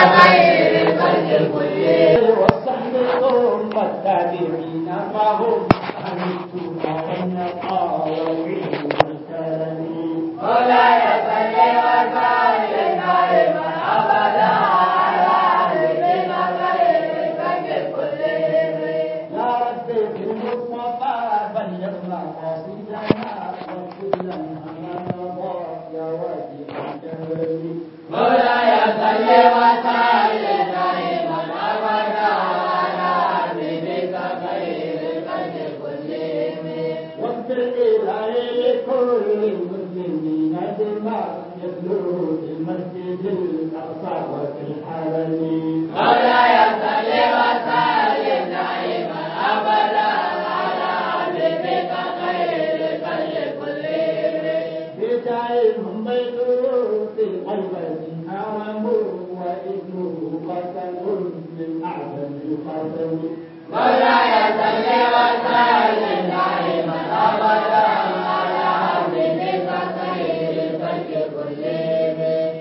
خير الخلق كلهم والصحب ثم التابعين معهم عن التقى والنقى والعلم والكرم مولاي صل وسلم دائما ابدا على حبيبنا خير الخلق كلهم يا رب في المصطفى بلغ مقاصدنا واغفر لنا ما مضى يا واسع الكرم مولاي صل وسلم دائما ابدا على حبيبك خير الخلق كلهم واغفر إلهي لكل المسلمين بما يتلوه في المسجد الأقصى وفي الحرم مولاي صل وسلم دائما ابدا على حبيبك خير الخلق كلهم بدايهم بيتوت القلب حرم وإذنه قتل من أعظم القتل مولاي صل وسلم دائما ابدا على حبيبك خير الخلق كلهم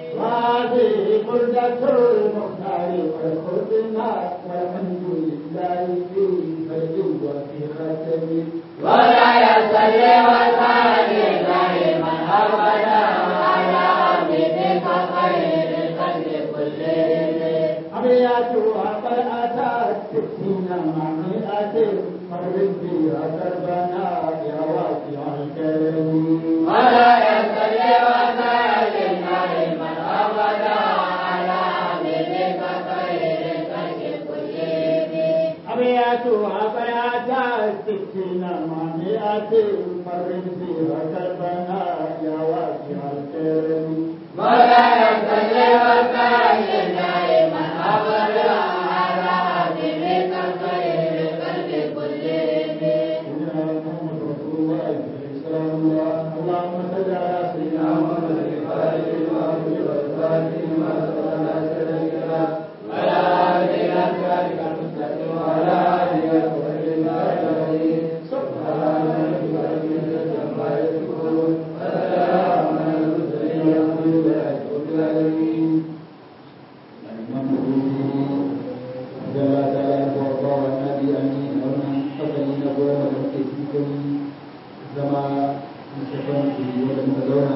هذه بردة المختار والخدمة والحمد لله في فرد وفي ختم مولاي صل وسلم دائما ابدا على حبيبك خير الخلق كلهم أبياتها قد أتت ستين مع مئة فرد فيها كربنا يا واسع الكرم مولاي صل وسلم دائما ابدا على حبيبك خير الخلق كلهم أبياتها قد أتت ستين مع مئة فرد فيها كربنا يا واسع الكرم مولاي صل وسلم دائما ابدا على حبيبك خير الخلق كلهم سيدنا محمد رسول الله صلى الله عليه وسلم اللهم صل على سيدنا محمد الفاتح لما أغلق والفاتح لما سبق ناصر الكلام وعلى اله وصحبه المستقيم وعلى آله وصحبه أجمعين سبحان ربك رب العزة عما يصفون وسلام على المرسلين والحمد لله رب العالمين الإمام البخاري جل تعالى وارضاه النبي امين wannan fasali na goma da muke cikin zama musamman su wanda muka zauna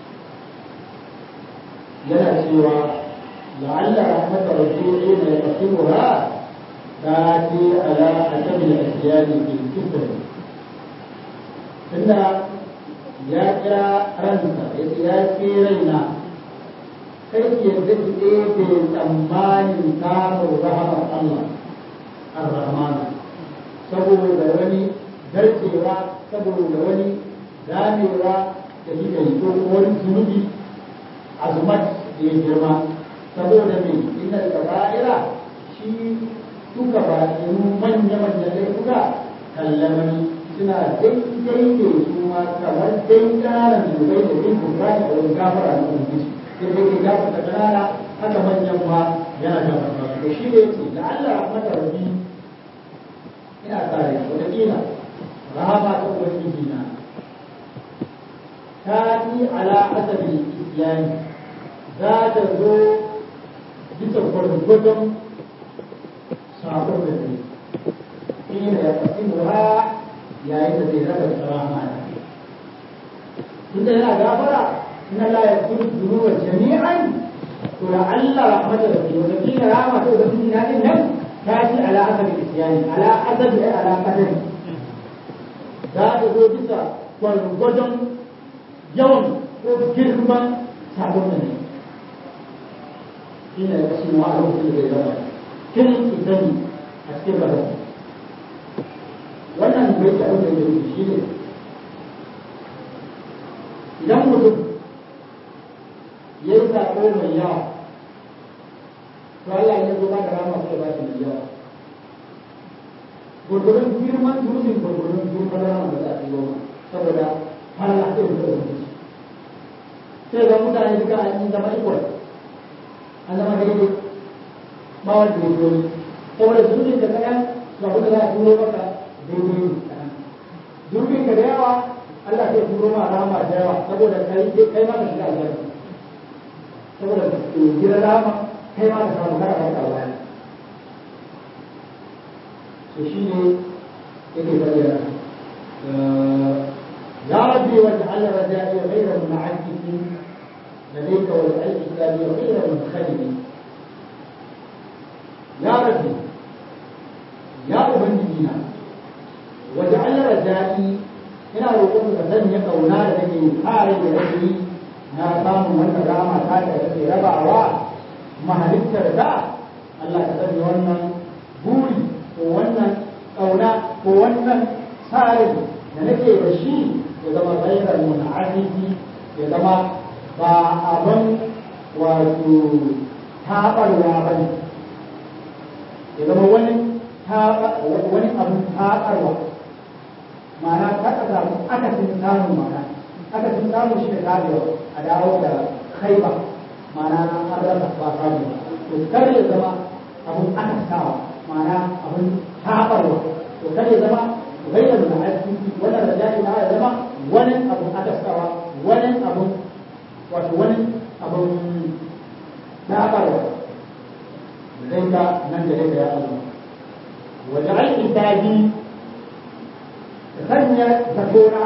yana cewa la'alla rahmat rabbi ina yaqsimuha tati ala hasab al-asyan fi kifr tunda ya kira ransa ya ya ce raina kai ke yadda ki ɗebe tsammanin samun rahamar Allah ar-Rahman saboda wani garcewa saboda wani damewa da shi da yi ko wani zunubi azumat da ya girma saboda me inna al-kaba'ira shi duka ba manya manya laifuka kallamani suna daidai da su ma kamar dai ƙananan zunubai da bin kurani a wurin gafara na ubangiji sai dai ke gafarta ƙanana haka manyan ma yana gafarta su to shi ne yace la'alla rahmatar rabbi ina kare wataƙila rahama ta ubangiji na ta yi ala asabi islami za ta zo bisa gwargwadon sabon da ne ina ya kasi ha yayin da zai raba da rahama da tunda yana gafara inna la yaghfiru dhunuba jami'an to la alla rahmatar rabbi wa kila rahama ta ubangiji na din nan تأتي على حسب الإتيان على حسب على قدر ذات bisa gwargwadon yawan ko girman sabon da ne ina da kashi ma a lokacin da zai zama kin isani a cikin barasa wannan bai ta abin da ya shi ne idan mutum ya yi sako mai yawa to Allah ya zo ba da rama sai ba shi mai yawa gurgurun girman dutsen gurgurun girman rama da za a yi goma saboda Allah sai ya zo sai ga mutane duka an yi zama ikwai an zama daidai ba wanda ya zo saboda zunubin ka kaɗan ga wanda za a turo maka daidai ne kaɗan zunubin ka da yawa Allah sai turo ma rama da yawa saboda kai kai ma ka shiga aljanna saboda ka gira rama kai ma ka samu kada ka baya to shi ne yake bayyana يا ربي واجعل رجائي غير منعكس لديك واجعل كتابي غير منخلد يا ربي يا أبنجينا واجعل رجائي ina roƙon ka sanya ƙauna da take kare da rashi na samun wannan rama ta da take rabawa mahalittar da Allah ka sanya wannan buri ko wannan ƙauna ko wannan tsarin da nake da shi ya zama gairar mun'azizi ya zama ba abin wato taɓarwa ba ne ya zama wani wani abin taɓarwa ma'ana ta ka samu akasin samun ma'ana akasin samun shi da tabewa a dawo da khaiba ma'ana an rasa ba samu ba to kar ya zama abin akasawa ma'ana abin taɓarwa to kar ya zama غير المعزز ولا رجاء لا يزمع ولا أبو أتسوى ولا أبو ولا أبو لا أبو لديك من لديك يا الله وجعل إنتاجي غنية زكورة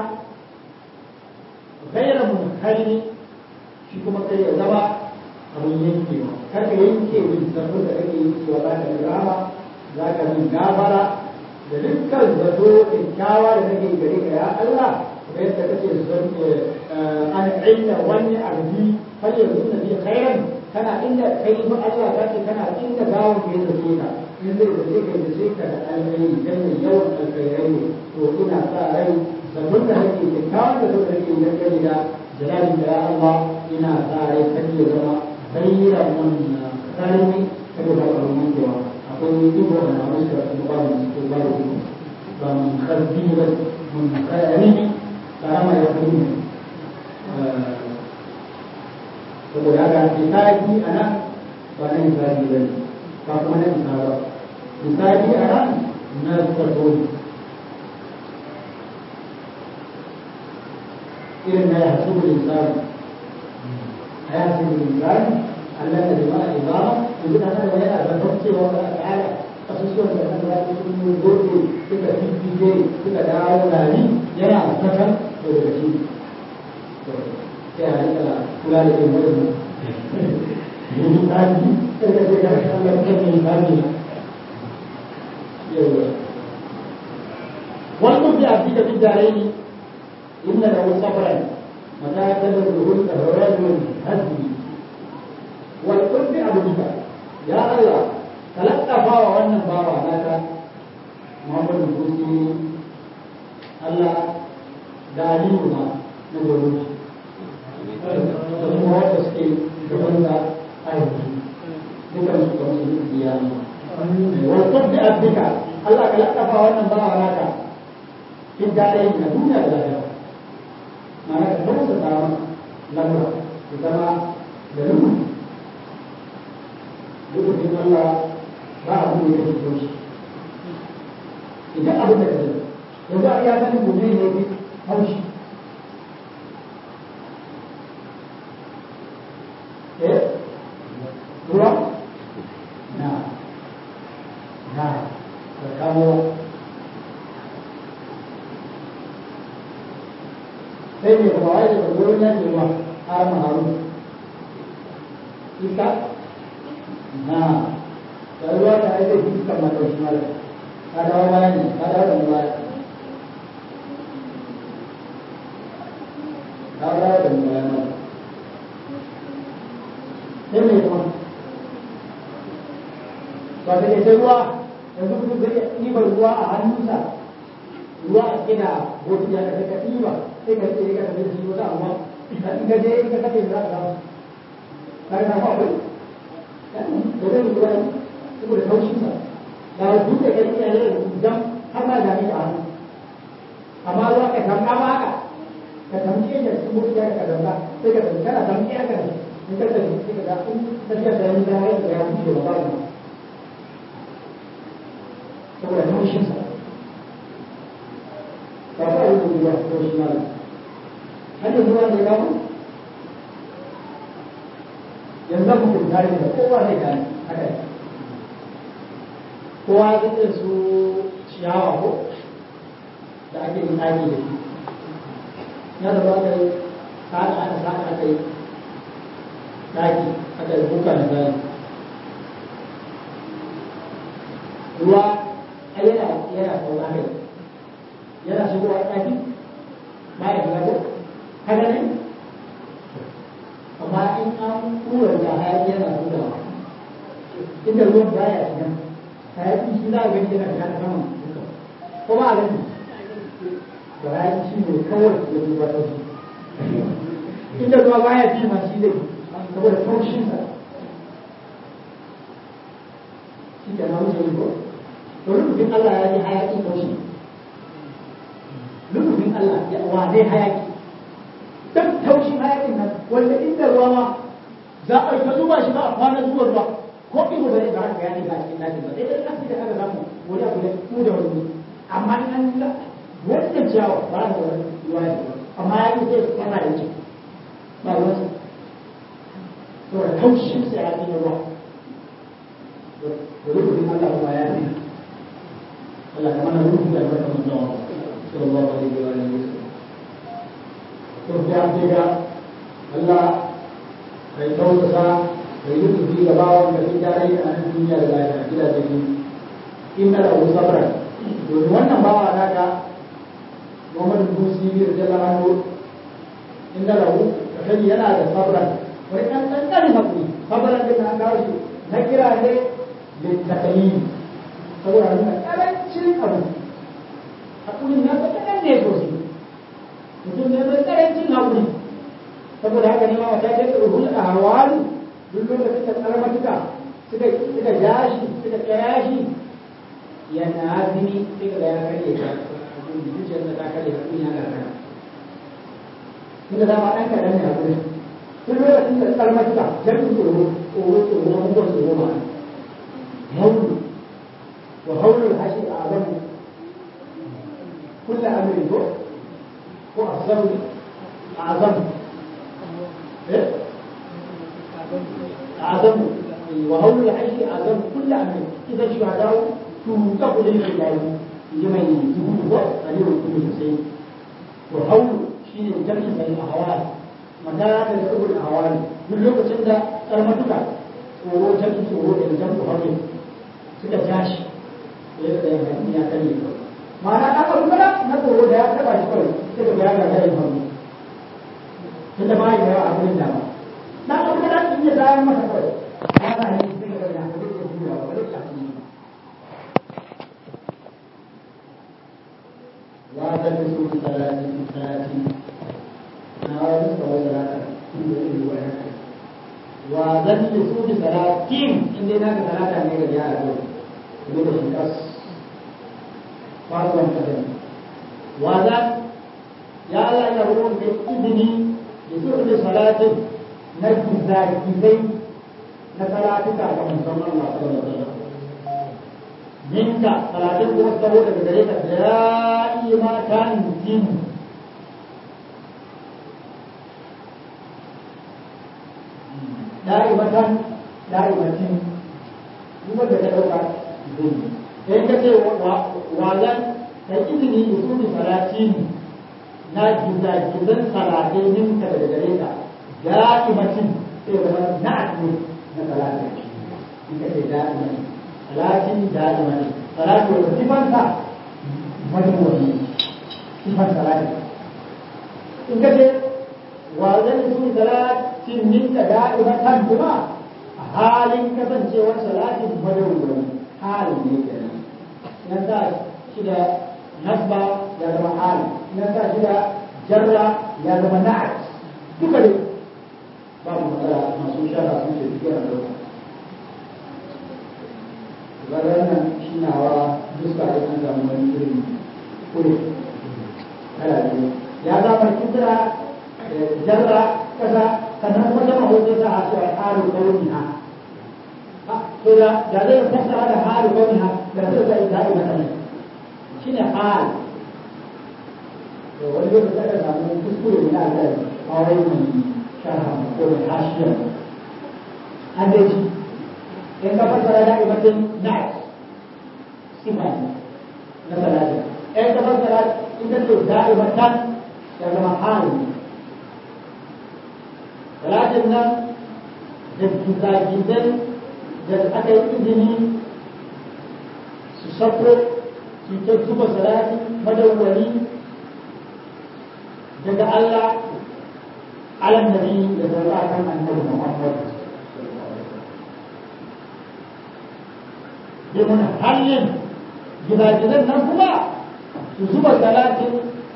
غير منخرم shi kuma kai ya zama abin yankewa kar ka yanke min zato da kake yankewa za ka yi rama za ka yi gabara da dukkan zato kyakkyawa da nake gare ka ya Allah kuma yadda kake zan an inda wani arzi fal yanzu na bi khairan kana inda kai ba Allah ka ce kana inda gawon ka yadda ke ka in zai zace ka da ka da alheri dan mai yawan alkhairai ne to ina sa rai zaton da nake kyakkyawan da zato da nake dangane da jalalin da ya Allah ina sa rai kan ya zama khairan mun kharimi saboda kalmomin cewa akwai ibo a namun da kuma babu ko babu ibo ba mun karbi ba mun kayari ne karama ya fi ne saboda haka misali a nan ba na misali ba ne ba kuma na isa ba misali a nan na zato irin na ya hasu da misali a ya hasu da misali Allah da jama'a ibama yanzu da haka yana da cewa ba a tsara kasusuwan da kan zafi sun yi zote suka fifike suka dawo gari yana kasan to daga shi sai a rika kula da yin wani yin tsari sai da zai gara Allah kan yin tsari yawa wani bi abdi da bidarai inna da wasu sabran mata ta da zuhur da rajul hazbi والقرب عبدك يا الله تلقفا wannan bawa naka Muhammad Busi Allah da aliyu ma na gobe da kuma wanda suke gaban da aiki dukan su kamar su biya wal qurbi abdika Allah ka lakafa wannan bawa naka kin dai na duniya da lafiya ma'ana ka tausa da lamura da zama da rubutu lokacin Allah ba a kuma yake fito shi idan abin da ka zai yanzu a iya sanin gobe ne fi haushi eh ruwa na na da kamo sai ne kuma wai da gurin ya ce ma har maharu iska Nah, kalau ada itu kita makan semua. Ada orang lain, ada orang lain. Ada orang lain. Ini semua. Kalau kita semua, yang itu beri ini berdua anusa. Dua kita buat dia kata tiba. Kita kita kata dia semua sama. Kita jadi kita kata dia berapa. Karena apa? da zai lura saboda taushinsa da dutse ka iya ne idan har ma da ni a hannu amma ruwa ka tamka ma haka ka tamke da su mutu ya ka tamka sai ka tamka kana tamke haka ne in ka tafi sai ka ga in tafiya da ni da ya ga ya bushe ba ba saboda taushinsa ba ba yi da ruwa taushin malam har yanzu ruwa ne kawo yanzu mutum tare da kowa zai gane haka ne kowa zai iya su ciyawa ko da ake yin ɗaki da shi ya da ba ka yi saka aka saka aka yi ɗaki aka yi buka na zai ruwa a yana yana sauka kai yana shigowa ɗaki ba ya shiga ko haka ne amma in an kura da hayaki yana hutawa inda ruwan baya shiga hayaki shi za a gani yana shiga ta saman duka ko ba a gani da hayaki shi ne kawai da ruwa ta shi inda ruwa baya fi ma shi zai saboda taushinsa shi ke na wuce ko to rubutun Allah ya yi hayaki taushi rubutun Allah ya wa zai hayaki dan taushin hayakin nan wanda inda ruwa ma za a ta zuba shi ba a kwana zuwa ruwa ko ido ba zai ga haka ya diga a cikin dakin ba sai dai kasu da aka samu wani abu da ku da wani amma in an ga wannan ciyawa ba za wani ruwa ya ba amma ya yi sai kana da ciki ba ruwan sa to da taushin sai ya yi ruwa da rubutun Allah kuma ya yi Allah ya mana rubutun da albarkar manzon sallallahu alaihi wa alihi wasallam Kemudian juga Allah Baik tahu besar Baik itu di bawah Dari cari anak dunia adalah Tidak jadi Inna lahu sabran Jadi wannan bawa anaka Muhammad bin Sibir Jalla Anhu Inna lahu Kasani yana da sabran Wani kan kankani hakuri Sabran din na kawo shi Na kira ne Littakalin Saboda nuna karancin abu Hakurin na kaɗan ne sosai mutum ne mai karancin haƙuri saboda haka ne ma wata ta yi ruhul a hawalu duk lokacin da tsarmatuka suka suka ja shi suka tsaya shi yana azumi sai ga ya karye ta zuciyar da ta karye ta kunya ga kana inda za ma ɗan kaɗan ne haƙuri duk lokacin da tsarmatuka jami'in tsoro tsoro tsoro na mutuwar tsoro ma haulu wa haulul hashi a azamu kulla amrin ko هو أعظم أعظم إيه؟ أعظم وهول العيش أعظم كل أمر إذا الشهداء توقف للخلال لمن يجيبه قليل كل حسين وهول شيء الجمع بين الأهوال متى تدعو الأهوال من لوك سندا كلمتك tsoro jami'in tsoro da jan haure suka tashi ya da ya kan yi ma'ana ɗan abu kada na tsoro da ya taɓa shi kawai sai ka ya ga yin hannu tunda ba ya yawa abin da ba na abu kada in ya zayar masa kawai ya na yi sai ka ga ya ka rike juya ba rike a cikin wa ta da su salati salati na wani tsawon salata tun da iri wa ya kai wa zan da su bi salatin inda na ka salata ne ga yara ko ne da shi kas faruwan kadari wa zan ya Allah ya ruwan da izini da su da salatin na gizagizai na salatuka ga musamman Allah sallallahu alaihi wasallam minka salatin kuma tsawo daga gare ka da'i ma kan tin da'i matan da'i matin kuma da ka dauka zai sai ka ce wa zan kai izini da su da salatin na gizagizan salatai minka daga gare ka da'i matin sai zama na'at ne na salatin ita ce da'i matin salatin da'ima ne salatu da sifansa madawwami sifan salati in ka ce wa zan su salatin minka da'imatan kuma a halin kasancewar salatin madawwami halin ne kenan nan sa shi da nasba ya zama hali nan sa shi da jarra ya zama na'at duka dai babu matsala masu shara sun ce duk yana dauka wannan shi nawa duska da an samu wani irin kure kala ne ya zama kudura jarra kasa sannan kuma sama hoto ta a cewa haru kauni ha to da da zai fassara da haru kauni ha da zai zai da'i mata ne shi ne hal to wani lokaci aka samu kuskure ne na alƙali a wani mai sharha ko mai hashiyar an dai ji in ka fassara da'imatin na'at sifa ne na salatin in ka fassara ita ce da'imatan ya zama hali salatin nan da gizagizai da aka yi izini su sako su ta zuba salati madawwali daga Allah alam nabi da zama kan annabi Muhammad domin hanyar gidajen nan kuma su zuba salatin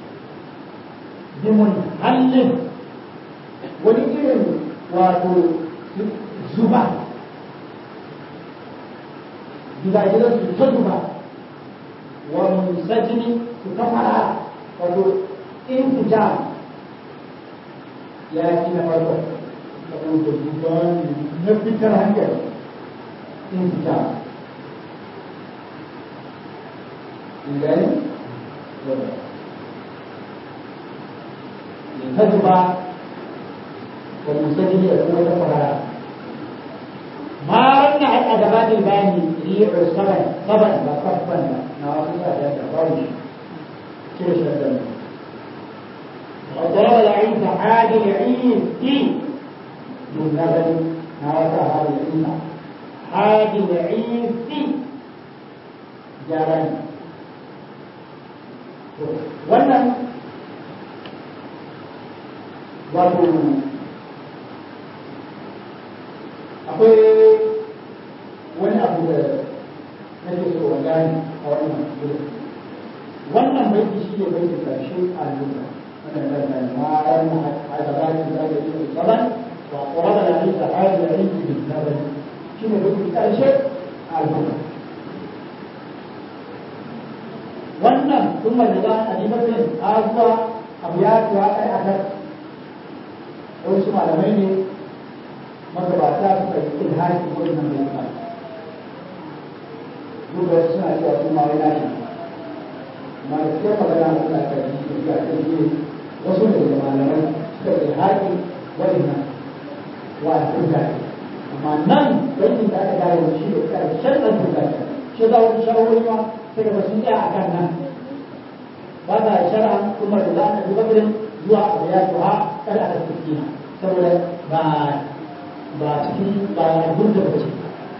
bimun hallin wani irin wato zuba gidajen su ta zuba wa munsajini su ta fara wato intijam ya ci na farko saboda zuba na fitar hankali intijam gani ta zuba wa munsajini da kuma ta fara ما رن على أدوات الباني ريح الصبن صبن وصبا نواصل هذا الفرج كيف شدنا وضرب العيد عاد العيد من لبن نواصل هذا العيد عاد العيد جاران wannan wato akwai wani abu da nake so wa gani a wannan gudu wannan baiti shi ne baiti karshe a lura wannan da da maran a gabatin da ya yi saban wa quraba da ni sahari da rinki bin nabi shi ne baiti karshe a lura wannan sun majaza a limatin azuwa abu ya tuwa kai a kan wasu malamai ne magabata suka yi ilhaji wannan mai ba duk da suna cewa sun ma wani nashi amma da suke magana suna ta yi su ga ta yi wasu ne da malamai suka yi ilhaji wannan wa turga amma nan bankin da aka gane shi da karshen ɗan turga shi za wani shawarwari ma sai ga sun tsaya a kan nan ba ta shara kuma da za a ɗabi bakirin zuwa abu ya tuha kada a tafi saboda ba ba cikin ba a gurda ba ce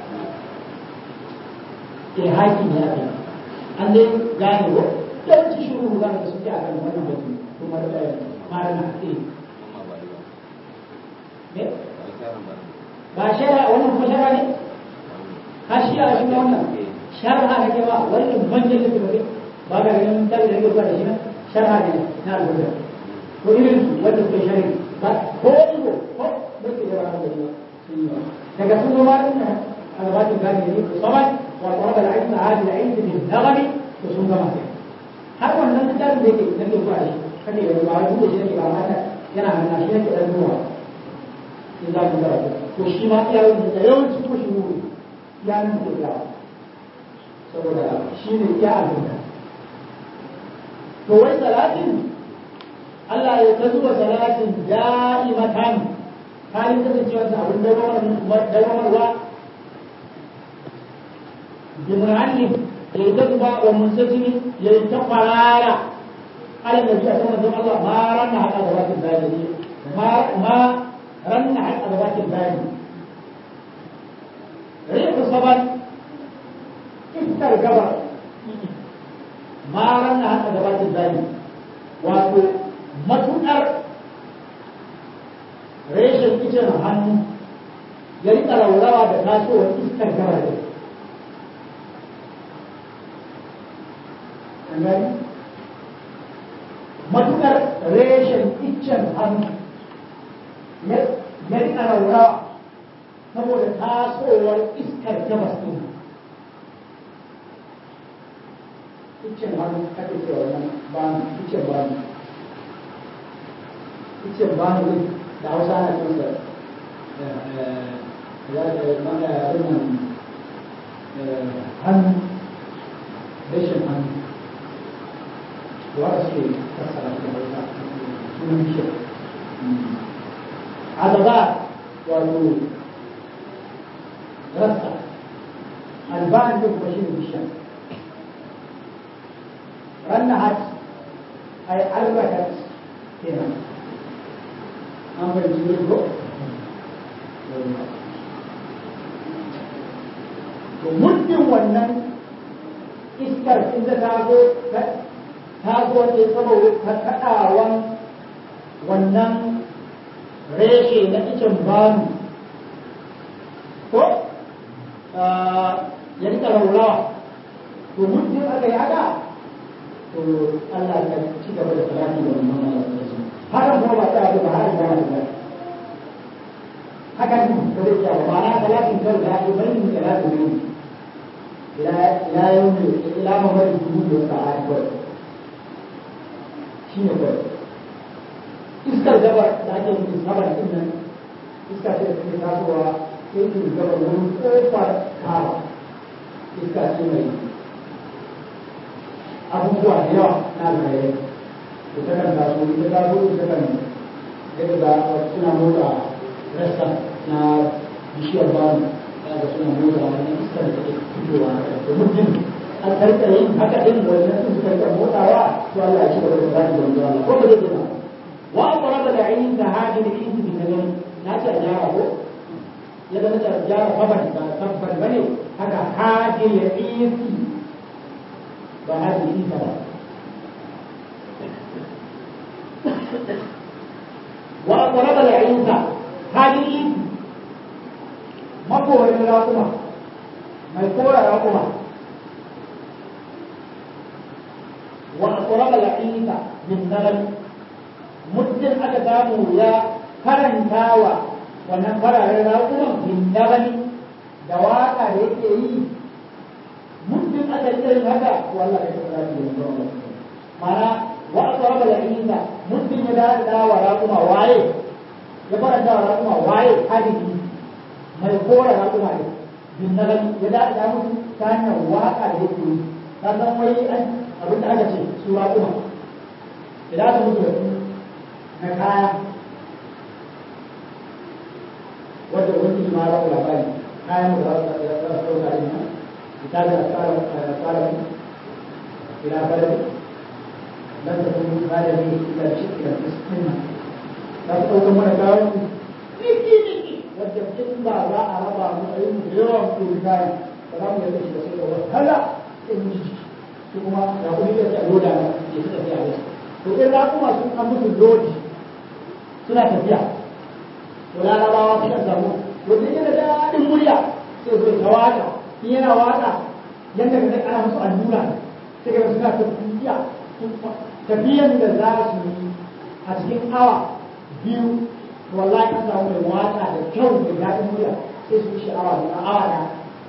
ilhaki ne aka yi an dai gane wa yawanci shuru za ka suke a kan wannan batu kuma da mara na ake ne ba shara wannan kuma shara ne ha shi a shi wannan shara ha kake ba wannan manyan littafi ba ga ganin tabi da yake da shi na shara ne na albuda ko irin su wanda suke shari ba ko ido ko da ke da ba da daga sun zama ɗin a gabatin gani ne ku saman wa kuma da aiki a hajji da aiki da nagari to sun gama sai har wannan littafin da yake nake zuwa shi kake da ba wani da shi nake ba mata yana hannuna shi nake ɗan zuwa in za mu karatu to shi ma iya yin da yawanci ko shi wuri ya nan da ya saboda shi ne iya abin da to wai salatin Allah ya ta zuwa salatin da'imatan halin kasancewar da abin dawamarwa bimranin ya yi ta zuba wa munsajini ya yi ta kwarara alal da biya sama don Allah ma ranna haka da bakin bayani ma ranna haka da bakin bayani rikin saban iskar gaba ma ranna haka da bakin bayani wato matuƙar reshen icen hannu ya rika raurawa da tasowar iskar gaba da gani matukar reshen icen hannu ya rika raurawa saboda tasowar iskar gabas ɗin icen hannu ake cewa wannan bani icen bani icen bani ɗin da hausa ana kinsa hannu rashin hannu da wata suke fassara da hausa sunan shi azaba wato alban din kuma shi ne bishiya rannahat ay arbakat kenan an fahimci ne ko to muddin wannan iskar in ta taso ta zo ne saboda ta kaɗawan wannan reshe na icen banu ko ya rika raurawa to muddin aka yi haka to Allah ya ci gaba da salati da wannan hakan kuma ba ta ba har da ba hakan ba zai iya ba ma'ana salatin kawai da ake bari mu salatu ne ila ila yau ila mamari dubu da sa'a kawai shi ne kawai iskar gabar da ake nufi sabar din nan iska ce da take tasowa sai ke gabar wurin kofar kawa iska ce mai abubuwa da yawa na zagaye da ta kan taso ita taso ita kan yadda ga suna motsa rassa na bishiyar bani ya ga suna motsa wannan iskar da take fitowa da mutum an karka yin haka din wannan sun suka rika motsawa to Allah ya ci gaba da zaki da wannan Allah ko ba zai ba wa aqraba da ayin da hadin in bi kadan na ce jara ko ya da ta jara faban ba tabbar bane haka hadin ya isi ba hadin isa ba wa aqraba da ayin da hadin isi makorin raƙuma mai kora raƙuma وأقرب العيد بالنغم مدن أكتابه يا فرن تاوى ونفر رأوما بالنغم دواقع يكي مدن أكتابه هذا والله يتبرا في الله معنى وأقرب العيد مدن يدار تاوى رأوما واي يفرن تاوى رأوما واي هذه ما يقول رأوما بالنغم يدار تاوى كان واقع يكي sannan wai an abin da aka ce su raƙuma idan aka mutu da su na kaya wanda wani ma ba labari kayan da za su ɗauka ɗin nan ita da tsara tsara ila baladi lan da kuma kada ne ila shi ila fiskin nan za su ɗauka mana kayan su niki niki wadda in ba za a raba mu a yi mu da yawan kuma kayan ba za mu yadda shi da sai da wahala in ji su kuma da kuma yadda a loda na ya fi tafiya da su to in za kuma sun an musu lodi suna tafiya to larabawa suka samu wanda yana da daɗin murya sai zo ta waka in yana waka yadda ka zai ana musu allura sai ga suna tafiya tafiyan da za su yi a cikin awa biyu wallahi an samu mai waka da kyau mai daɗin murya sai su yi sha'awa da awa da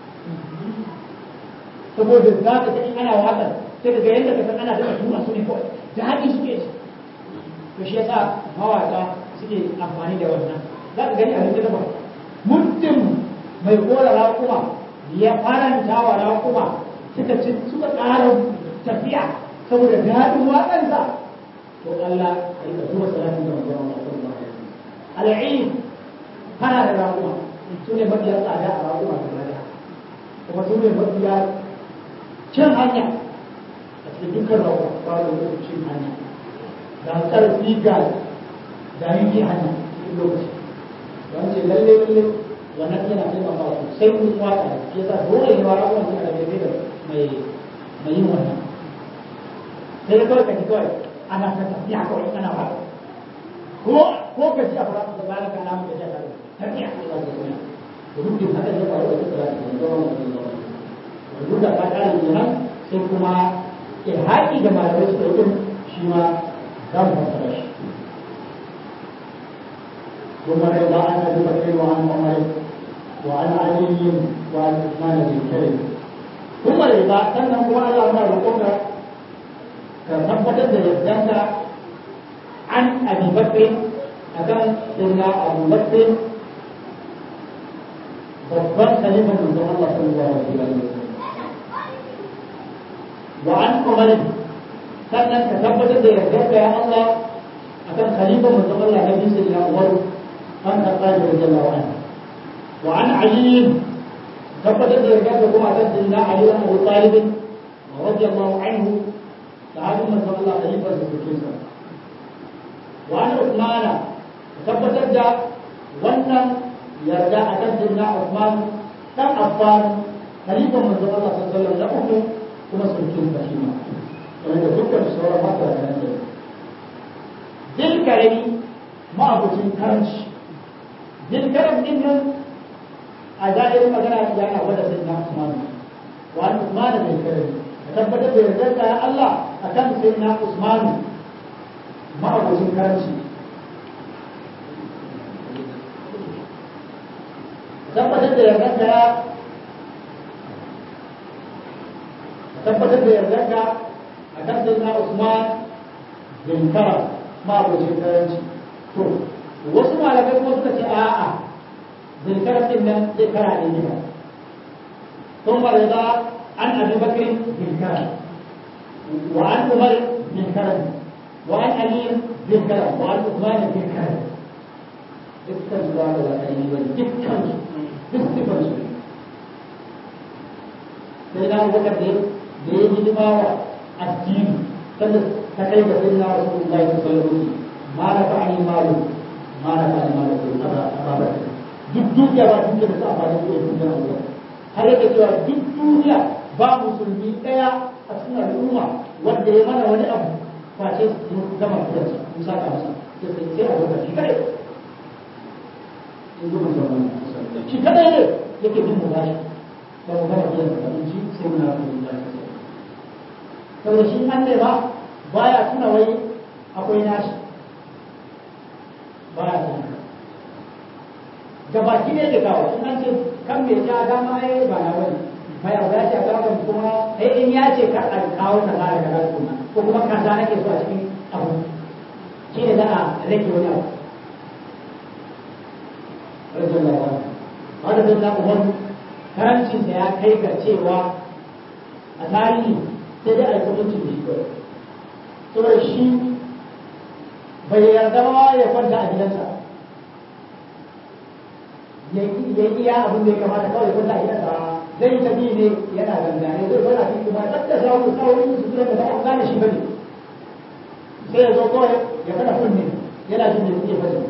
saboda za ka in ana waƙar sai daga yadda ka san ana daga tura su ne kawai da haɗi suke ci to shi yasa mawaƙa suke amfani da wannan za ka gani a cikin ba muddin mai kora raƙuma ya faranta wa raƙuma suka ci suka ƙara tafiya saboda daɗin waƙansa to Allah a yi zuwa salatin da manzon Allah sallallahu alaihi wasallam al'id kana da raƙuma su ne mafiya tsada a raƙuma da rada kuma su ne mafiya cin hanya a cikin dukkan rawa ba da wani cin hanya da ƙarfi ga jariri hanya cikin lokaci don ce lalle lalle wannan yana taimaka sosai kun waka da ke sa dole ne wa rawan suna da daidai da mai mai yin wannan sai da kawai ka ji kawai ana ta tafiya kawai ana ba ko ko ka ji a fara da bayan ka na muka ji a tare tafiya ko za ka yi domin duk haka ne faru da kuka da kuma duk da ta kare kenan sai kuma ilhaƙi da malamai suka yi shi ma za mu fassara shi ثم رضا عن ابي بكر وعن عمر وعن علي وعن عثمان بن كريم ثم رضا سنه هو الله ما رقمك كثبت يدك عن ابي بكر akan sirna abu bakr babban khalifan manzon Allah sallallahu alaihi wasallam وعن عمر sannan ka tabbatar da yardarka ya Allah akan khalifa manzon Allah Nabi sallallahu alaihi wasallam an karɓa da radiyallahu anhu wa an Ali tabbatar da yarda da kuma akan sayyidina Ali ibn Abi Talib radiyallahu anhu sahabin manzon Allah khalifar da suke sa wa an Uthman tabbatar da wannan yarda akan sayyidina Uthman dan Affan khalifar manzon Allah sallallahu alaihi wasallam da uku kuma sulkin sa shi ma wanda dukkan sauran mata da nan dil karami ma'abucin karanci dil karam din nan a zahirin magana ya na gwada sai na Usman wa an Usman bin karami a tabbatar da yarda da Allah akan sai na Usman ma'abucin karanci tabbatar da yarda da tabbatar da yardarka a kan sai na Usman bin Kara ma abocin karanci to wasu malamai kuma suka ce a'a bin Kara din nan zai kara ne gida ثم رضا عن ابي بكر bin Kara وعن عمر bin Kara وعن علي bin Kara وعن عثمان bin Kara dukkan su ba da ainihin wani dukkan su duk sifar su sai na abubakar da da ya hidima wa addini sanda ta kai ga sayyidina rasulullahi sallallahu alaihi wasallam ma na fa ani malu ma na fa ani malu ko ababa duk duniya ba duniya da ta amfani da duniya Allah har yake cewa duk duniya ba musulmi daya a cikin al'umma wanda ya mana wani abu face mun gama da shi mun saka masa sai sai a gaba shi kadai in ji mun zama shi kadai ne yake bin mu bashi ba mu gama biyan da in ji sai muna rasulullahi saboda shi an ne ba baya tuna wai akwai nashi baya tuna gaba ki ne da kawo in an ce kan me ja dama ai ba na wani mai abu ya ce a kawo kuma ai in ya ce kar a kawo ta za daga kuma ko kuma kaza nake so a cikin abu shi ne za a rage wani abu rajin lawa wanda zai na umar karancinsa ya kai ga cewa a tarihi sai dai a yi kuduncin da shi kawai saboda shi bai yarda ba ya kwanta a gidansa ya iya abin da ya kamata kawai ya kwanta a gidansa zai tafi ne yana gangane zai zana fi kuma tsakka samu kawai su tura da ba a gane shi bane sai ya zo kawai ya kada kunne yana jin da suke fadi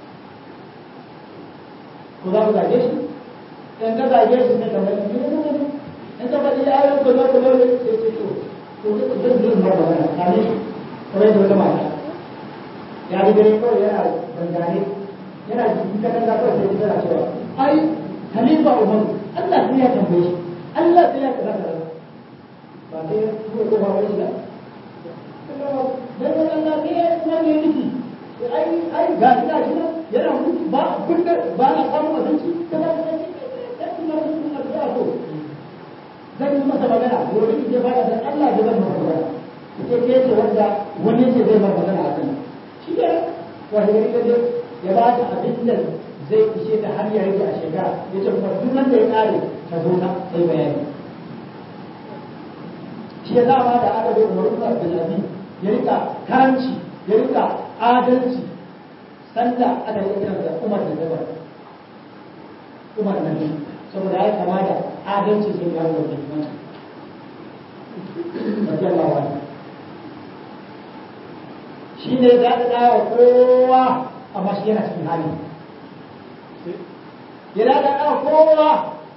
ko za ku zage shi in ka zage shi ne kamar ne ne in ka faɗi ya yi ko zo ko zo sai ce to to zai zai zai ba magana kame shi kamar yadda wata mata ya yi gare kawai yana dangane yana jikin katanga kawai sai tana cewa ai halifa umar Allah sai ya tambaye shi Allah sai ya kaza kaza ba sai ya tuwo ko ba wani da dan Allah ne ya kuma ne miki ai ai ga ina shi yana mutu ba kunna ba na samu abinci kaza kaza sai kuma mutum addu'a to zan yi masa magana gobe ki je fara da Allah ya zama magana ke ke ce wanda wani ce zai bar magana a kan shi ne wani gari ka je ya ba ta abin da zai ishe ta har ya rage a shekara ya ce kuma duk wanda ya kare ta zo na sai bayani shi ya zama da aka bai umaru da Abdulaziz ya rika karanci ya rika adalci sanda aka yi kiran da Umar da Zabar Umar na biyu saboda ya kama da adalci sai ya wuce wannan radiyallahu anhu shi ne za ta dawo kowa amma shi yana cikin hali ya da ta dawo kowa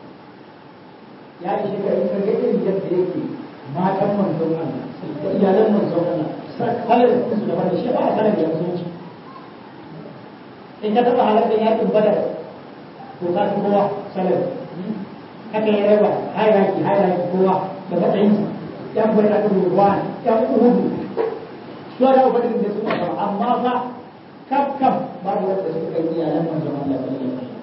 ya yi shekaru ka ga irin yadda yake matan manzon Allah da iyalan manzon Allah kalar da su da wani shi ba a sanar da musulunci in ka taɓa halartar yakin badar to ka fi kowa sanar haka ya raba hayaki hayaki kowa da matsayinsa yan bai da ruwa yan uhudu su da ubangiji da suna sama amma fa kaf kaf babu wanda suka yi iyalan manzon Allah sallallahu alaihi wasallam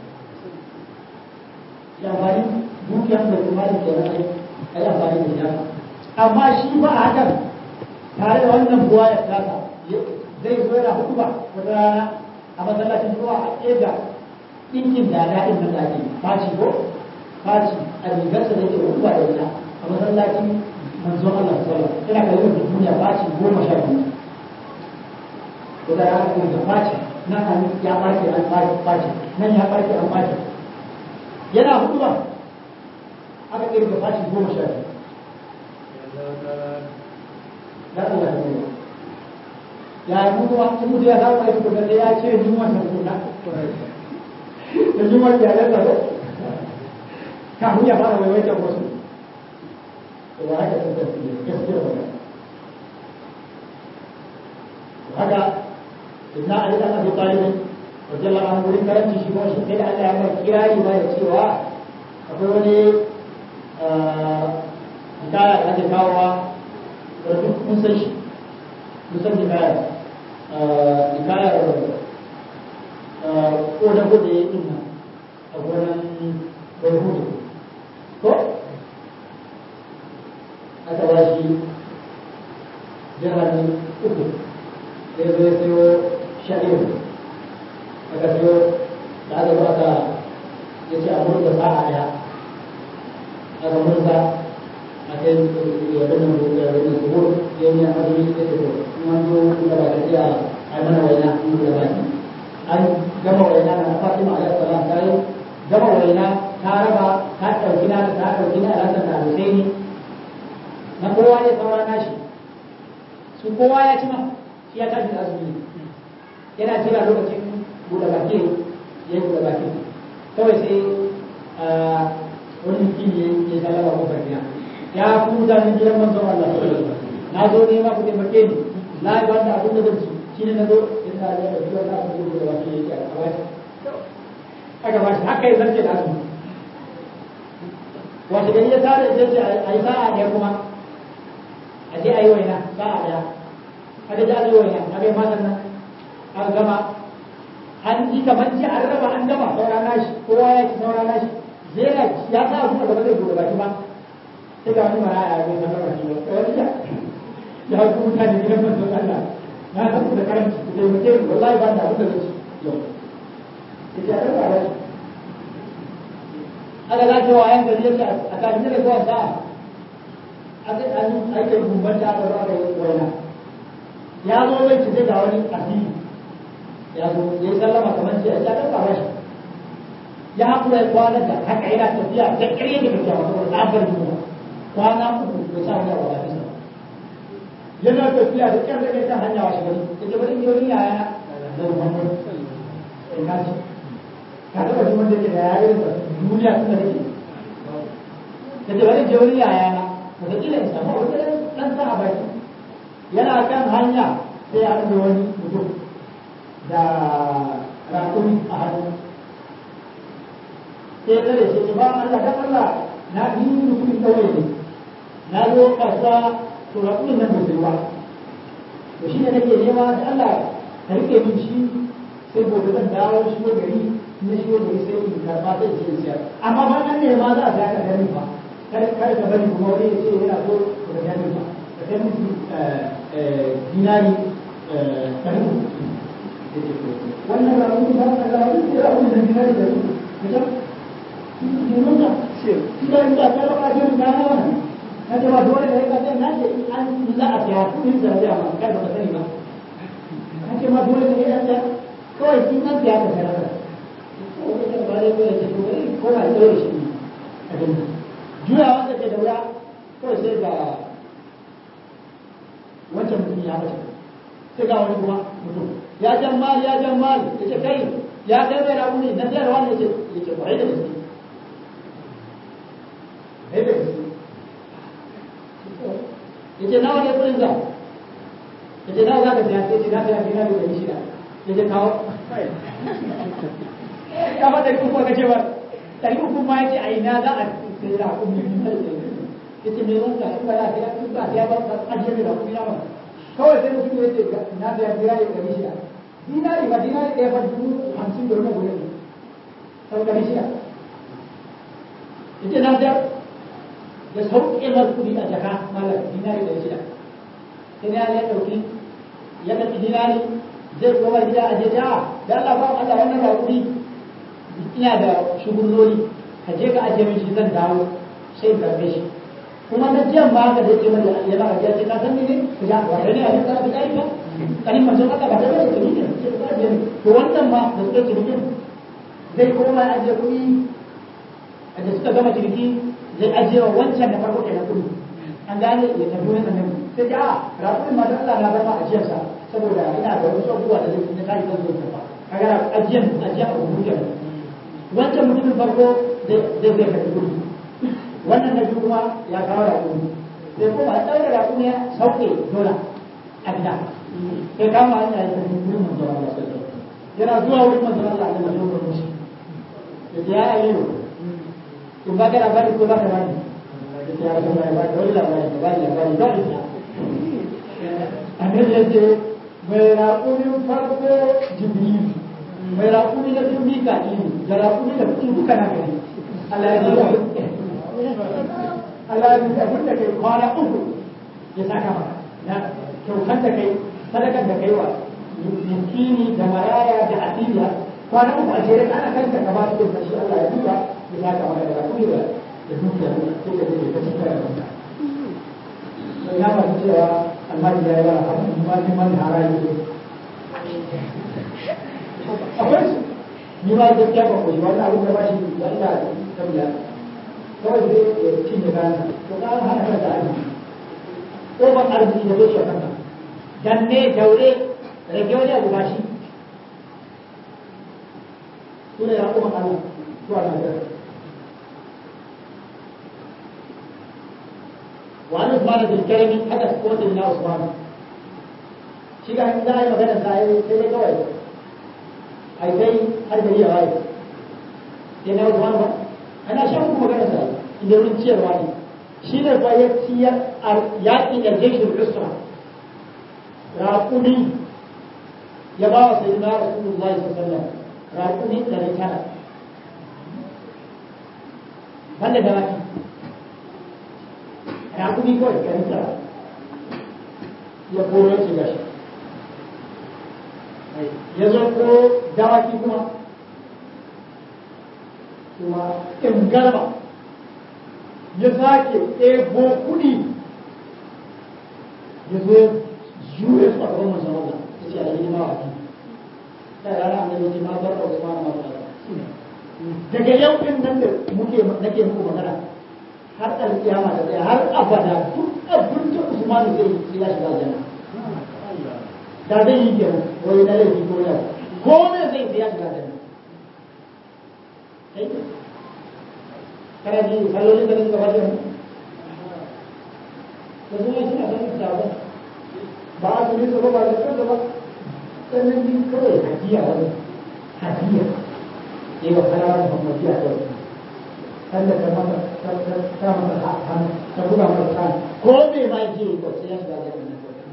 ya bari dukiyar da kuma da ke nan ai amfani da shi amma shi ba a hakan tare da wannan buwa ya kasa zai zo yana hudu ba wata rana a masallacin zuwa a ƙega ɗinkin da daɗin nan da ake faci ko faci a rigarsa da ke hudu ba da ita a masallacin manzon Allah sallallahu alaihi wasallam ina kallon da duniya faci goma sha biyu ko da ya ko da faci nan an ya barke an faci faci nan ya barke an faci yana hudu ba aka kirga fashi goma sha biyu dan Allah ne ya mu kuma in mutum ya samu aiki ko da ya ce ni wannan kuna da ni wannan ya lalla ko kafin ya fara waiwaitar wasu to ba haka sun tafi gaskiya ba haka ibn ali dan abi talib radiyallahu anhu wurin karanci shi kuma shi da Allah ya mai kirari ba da cewa akwai wani hikaya da ake kawowa da duk mun san shi mun san hikaya hikayar ko da gode ya yi a gonan bai hudu ko aka ba shi jihar uku sai zai sayo sha'ir aka sayo da aka zo aka ya ce a murza sa'a ɗaya aka murza a kai yabin nan da yabin nan zuhur ya yi a azumi ya ce to in an zo da ba ta iya a yi mana waina in da ba ki an gama waina na fatima alaihi salam ta yi gama waina ta raba ta ɗauki na ta ɗauki na alhassan da husaini na kowa ne saura nashi su kowa ya ci ma shi ya tashi da azumi yana jira lokacin buɗe baki ya yi buɗe baki kawai sai wani mutum ya yi sallama ko farfiya ya ku mutanen gidan manzon Allah na zo ne ma ku taimake ni na yi wanda abin da zan ci shi ne na zo ina da da biyar na ku buɗe baki ya yi a bashi aka bashi haka ya zarce da azumi wasu gari ya tare da ce a yi sa'a ɗaya kuma a je a yi waina sa'a ɗaya aka ji aka yi waina aka yi matan nan aka gama an ji kamar ji an raba an gama saura nashi kowa ya ci saura nashi zai na ya sa zuwa gaba zai buɗe baki ba sai ga wani maraya ya zai sanar baki ba wani ya ya ku mutane gidan manzon Allah na san ku da karanci ku taimake ni wallahi ba da abin da zai ci yau ya ce a ɗan ba shi aka za ta wayan gari ya ce a kafin da zuwa sa'a aka yi aikin gumban da aka zo aka yi waina ya zo zai ci zai ga wani asiri ya zo ya yi sallama kamar ce ya ɗan ba shi ya haƙura ya kwana da haka yana tafiya da ƙarye da tafiya wata wani tsabar yunwa kwana uku bai sa wani abu a bisa yana tafiya da ƙyar da ƙyar hanya washe gari ya ce bari yau ni yaya da muhammad in kaji ka taɓa jin wanda ke da yaya da duniya tun da kake ya ce bari yau ni yaya na wataƙila in samu wani ɗan sa a baki yana kan hanya sai ya ɗaga wani mutum da rakumi a hannu sai ya tare shi ba Allah dan Allah na bi mutumin ƙauye ne na zo kasuwa to rakumin nan bai ba to shi ne nake nema da Allah ka rike min shi sai gobe zan dawo shi ko gari na shi gari sai in karba sai ce siyar amma ba nan ne ma za a ga ka gani ba kada kada ka bari kuma wani ya ce yana so ka gani ba ka kai musu dinari ɗari wannan rakumin ba ka ga wani rakumin da dinari ɗari ka nuna idan da ta raba jin da na wannan na ce ba dole ne ka ce na ce an za a tsaya kudin da ya ma kai ba ka sani ba na ce ma dole ne ya tsaya kawai kin nan tsaya ka tsaya ka ko ne ba dai ko ce ko ne ko ba dole shi ne abin juya wanda ke da wuya kawai sai ga wancan mutum ya bace sai ga wani kuma mutum ya jan mali ya jan mali ya ce kai ya kai mai rabu ne na tsayarwa ne ya ce kwarai da gaske sai da gaske yace nawa ne kudin za yace nawa za ka siya sai ce na siya dina da ɗari shida yace kawo kama ɗari uku ka ce ba ɗari uku ma yace a ina za a sai da kuɗi yace me wanda in ba za a siya in ba a siya ba a ajiye da kuɗi na ba kawai sai mutum yace na siya dina da ɗari shida dinari ba dinari ɗaya ba dubu hamsin da wani gudu sau ɗari shida yace na siya da sauƙe mar kuɗi a jaka malar dinari da shida sai ya ya ɗauki ya ɗauki dinari zai koma gida a jeja da Allah ba Allah wannan ba kuɗi ina da shugurnoli ka je ka ajiye min shi zan dawo sai in karɓe shi kuma na jiyan ba haka da yake mai yana ajiya sai ka san ne ka ja wa ne a yadda ka kai ba kanin manzon Allah ba da bai da ne sai ka ajiye to wannan ma da suka ciniki zai koma ajiye kuɗi da suka gama ciniki zai ajiye wa wancan da farko kenan kudu an gane ya tafi wani annabi sai ta a rakumin ma Allah na bar ma ajiyarsa saboda ina da wasu abubuwa da zai na tashi zan zo ta kaga ajiyan ajiyan abu muke wancan mutumin farko zai zai tafi kudu wannan na biyu kuma ya kawo rakumi sai kuma ya ɗaura rakumi ya sauke dola a gida sai kama hanya ya tafi wurin manzo Allah yana zuwa wurin manzo Allah da manzo Allah mushi ya ya aliyu in ba ka labari ko ba ka bani ya rasu mai ba da wani labari da bani labari ba ita annabi ya ce mai raƙumin farko jibril mai raƙumi na biyu mika'il da raƙumi da kuɗi duka na gari Allah ya ce Allah ya ce abin da kai kwana uku ya saka maka na kyautar da kai sadakar da kai wa miskini da maraya da asiriya kwana uku a jere ana kanta ka ba su da shi Allah ya duba ya saka maka da raƙumi da da dukiya sai ka je ka cikin rayuwa sai ya ba cewa almajiri ya yi bara abin ma ni man haraji akwai su ni ma gaskiya ba ko shi wannan abin da ba shi wanda ta biya kawai zai ya cinye kayan to ka hana kan da arziki ko ban arziki da zai shafa danne daure rage wani abu ba shi su ne ya kuma Allah zuwa Najeriya وعن عثمان بن الكرم حدث قوة من عثمان shi ga za a yi magana sa yi sai dai kawai a yi kai har gari ya waye sai na Usman ba ana shan kuma magana sa inda wurin ciyarwa ne shi ne fa ya ciyar a yaƙi da jeshin usra raƙumi ya ba wa sayyidina rasulullahi sallallahu alaihi wasallam raƙumi ɗari tara banda da waki raƙumi kawai ɗari tara ya koro ya ce gashi ya zo ko dawaki kuma kuma in garba ya sake ɗebo kuɗi ya zo juye su a gaban manzon Allah ya ce a yi ma waki da rana annabi ce ma bar da Usman ma ba daga yau din nan da muke nake muku magana har alƙiyama da tsaya har abada duk abin da Usman zai yi ya shiga aljanna da zai yi kenan wai na laifi ko yau ko me zai yi ya shiga aljanna kai kana ji sallolin da suka bada mu da zuwa suna son da ba ba a tuni su ba da kansa ba sannan din kawai hadiya wani hadiya ne wa kalawa muhammadiya kawai sanda ta masa ta ta masa ta ta buga masa ta ko me ma je ko sai ya shiga aljanna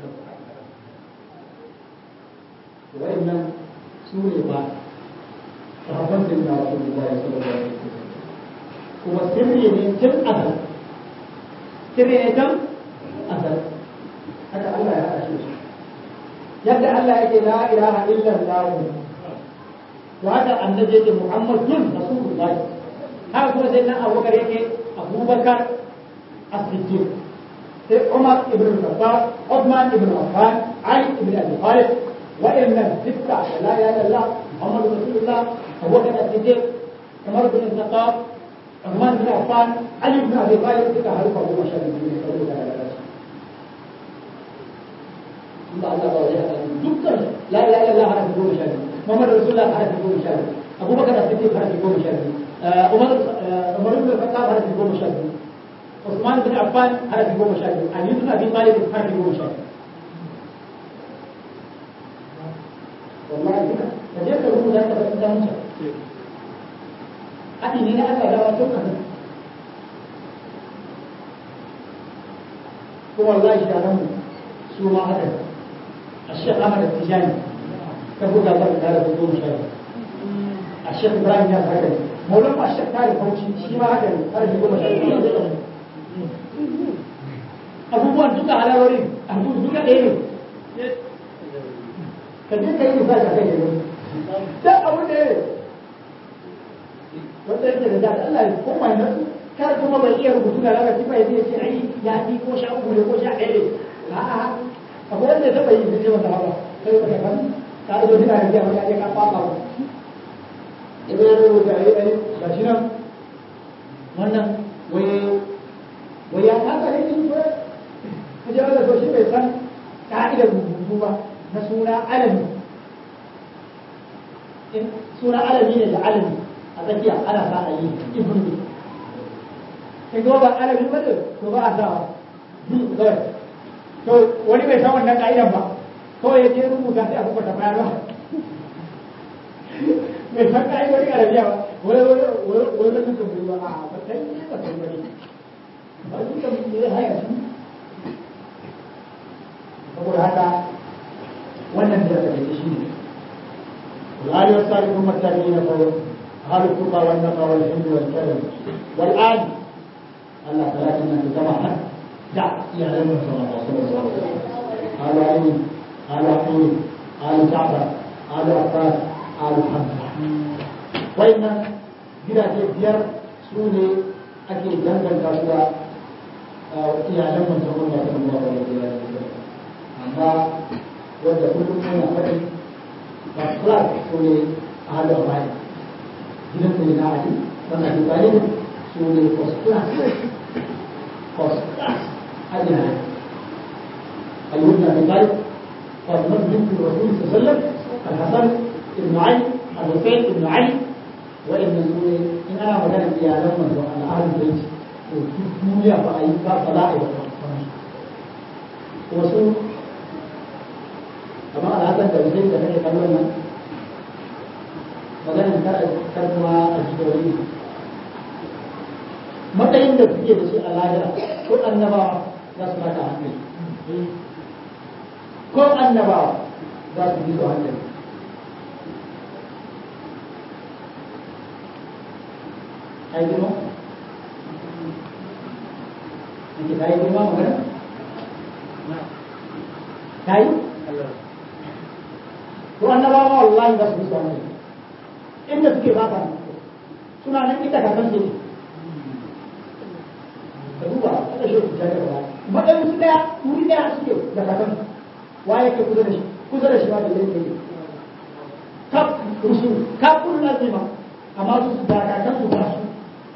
wa'annan su ne ba sahabban da na wasu da ya saba da kuma sirri ne tun azal sirri ne tun azal haka Allah ya haɗa shi yadda Allah yake la ilaha illa Allah to haka annabi yake Muhammadun Rasulullah haka kuma sai nan Abubakar yake Abubakar As-Siddiq sai Umar ibn Khattab Uthman ibn Affan Ali ibn Abi Talib وإن الستة لا إله إلا الله محمد رسول الله أبو بكر الصديق عمر بن الخطاب عثمان بن عفان علي بن أبي طالب تلك حرف أبو بشر بن مسعود لا إله إلا الله الله دكتور لا إله إلا الله حرف أبو بشر محمد رسول الله حرف أبو بشر أبو بكر الصديق حرف أبو بشر عمر عمر بن الخطاب حرف أبو بشر عثمان بن عفان حرف أبو بشر علي بن أبي طالب حرف أبو بشر wallahi duka da je ka rubuta ka bar da mutum haɗi ne na Allah da wato kan ko wallahi da nan su ma haka الشيخ أحمد التجاني كبودا بر دار بدون شيء الشيخ إبراهيم ياس هكذا مولانا الشيخ تاري فوشي شيما هكذا هذا يقول شيء abubuwan duka halarorin abubuwan duka ɗaya ne ka je ka yi misali a kai ne da abu da wanda yake da zaɗa Allah ya koma na kar kuma bai iya rubutu da larabci ba ya ce ai ya fi ko sha uku ne ko sha ɗaya ne a'a akwai wanda ya taɓa yi da ce masa hawa sai ka kan ka ido suna da jiya wani ya ka fafa ba ido ya rubuta ai ai ga shi nan wannan wai je wanda to shi bai san ka'idar rubutu ba na suna alami in suna alami ne da alami a tsakiya ana sa a yi ibn ne in kuma ba alami ba ne to ba a sa kawai to wani bai san wannan ka'idan ba kawai ya je rubuta sai a kuma ta bayarwa mai san ka'idodin arabiya ba wai wai wai wai wai kan bai ba a ba kai ne ba kai bane ba shi kan ne haya shi saboda haka wannan da aka dace shi ne والآن والسابقون التابعين فهو أهل التقى والنقى والحلم والكرم والآن الله ثلاثة من جماعة دع يعلم صلى الله عليه وسلم قالوا علي قالوا عقيل قالوا جعفر قالوا عباس قالوا حمزة وإن جدا بيار سوني أكيد جنجل كاسوا يعلم من صلى الله عليه وسلم أما وجه كل من أخذ فأخلاق سوني أهل أبائي جدا سيدنا علي فما تبالي سوني فصلاح فصلاح أدنى أيوب بن أبي طالب فاطمة بنت الرسول صلى الله عليه وسلم الحسن بن علي الحسين بن علي وابن سوري إن أنا مكان في عالم من على أهل البيت وفي الدنيا فأي فصلاح wasu kamar alhassan da wajen da kake kallon nan maganin kar kuma a jikin matsayin da suke da shi a lahira ko annabawa za su baka hankali ko annabawa za su bi su hankali ai girma ake ta yi girma magana ta yi ko annabawa wallahi za su bi su hankali inda suke baka suna nan ita kakan su ka duba kada shi ku tare da matsayin su daya wuri daya suke da kakan wa yake kusa da shi kusa da shi ba da zai kai kaf rusul kaf kun lazima amma su su da kakan su ba su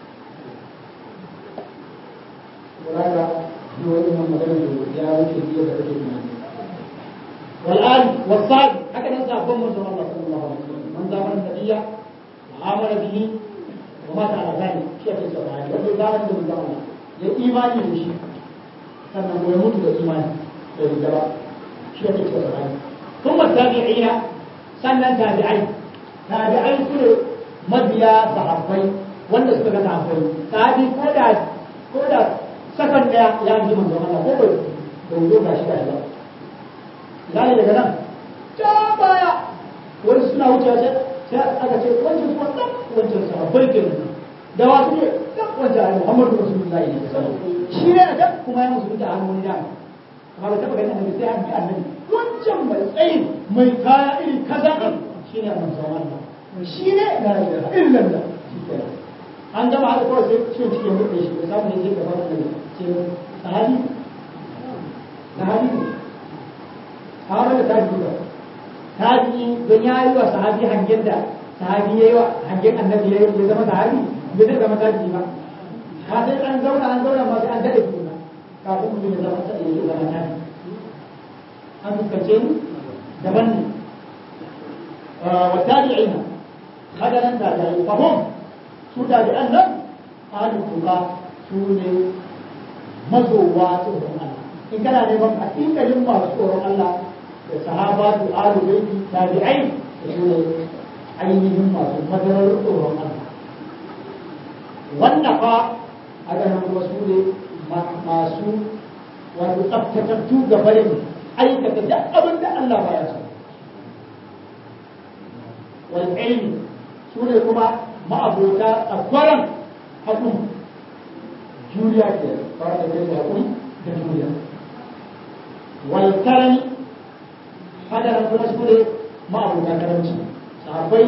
wala shi wani man magana da ya wuce biya da kake tunani والآن والصائم هكذا نسأل من صلى الله عليه وسلم من زمن النبي وآمن به ومات على ذلك شيخ الصحابي وفي ذلك من زمن ya imani da shi sannan ya mutu da imani da rigaba shi ya ce sahabi sun ma tabi'ina sannan tabi'ai tabi'ai su ne mabiya sahabbai wanda suka ga sahabbai sahabi ko da ko da sakan daya ya ji manzo Allah ko bai bai zo gashi gashi ba gani daga nan ta baya wani suna wucewa sai sai aka ce wancan su wannan wancan sahabbai kenan da wasu ne duk wanda Muhammadu Rasulullahi ne shi ne da kuma ya musu da hannu da amma ba taba ganin annabi sai an bi annabi wancan mai tsayi mai kaya irin kaza din shi ne annabi sallallahu alaihi shi ne la ilaha illallah an gama haka kawai sai ciwon cikin mutu shi da samu ne zai gaba da ce sahabi sahabi ne sahabi da tabi ba tabi don ya yi wa sahabi hangen da sahabi ya yi wa hangen annabi ya zama sahabi bai zai zama tabi ba ka sai an zauna an zauna ma sai an daɗe juna kafin mutum ya zama ta ya zama tabi an fuskance ni daban ne wa tabi'ina haka nan tabi'ai fahim su tabi'an nan ahlul tuqa su ne mazowa tsoron Allah in kana neman hakikalin masu tsoron Allah da sahabatu ahlul baiti tabi'ai da su ne ainihin masu madarar tsoron Allah wannan fa a ganin kuma su ne masu wato tsaftatattu ga barin aikata duk abin da Allah baya so wal ilmi su ne kuma ma'abota tsakwaran haƙuri juriya ke fara da kai haƙuri da juriya wal karami haka nan kuma su ne ma'abota karamci sahabbai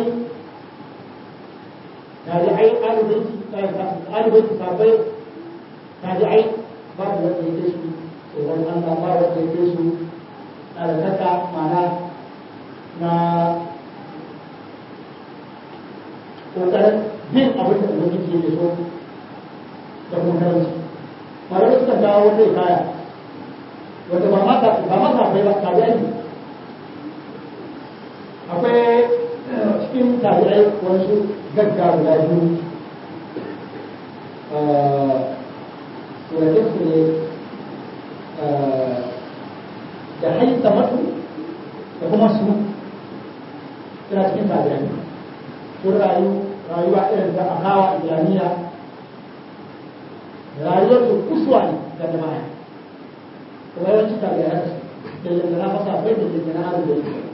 tabi'ai alibaiti alibaiti sahabbai tabi'ai babu wanda ya kai su tsoron Allah ba wanda ya kai su ɗaukaka mana na ƙoƙarin bin abin da ubangiji yake so da kuma karanci malamai suka kawo wata kaya wanda ba ma ba ma sahabbai ba tabi'ai ne akwai cikin tabi'ai wasu gagga guda biyu surakin su ne da haita matu da kuma su suna cikin tabi'ai sun rayu rayuwa irin da akawa islamiyya rayuwar su kusuwa ne ga jama'a kuma yawanci tabi'ai da lindana masa bai da lindana abu da yake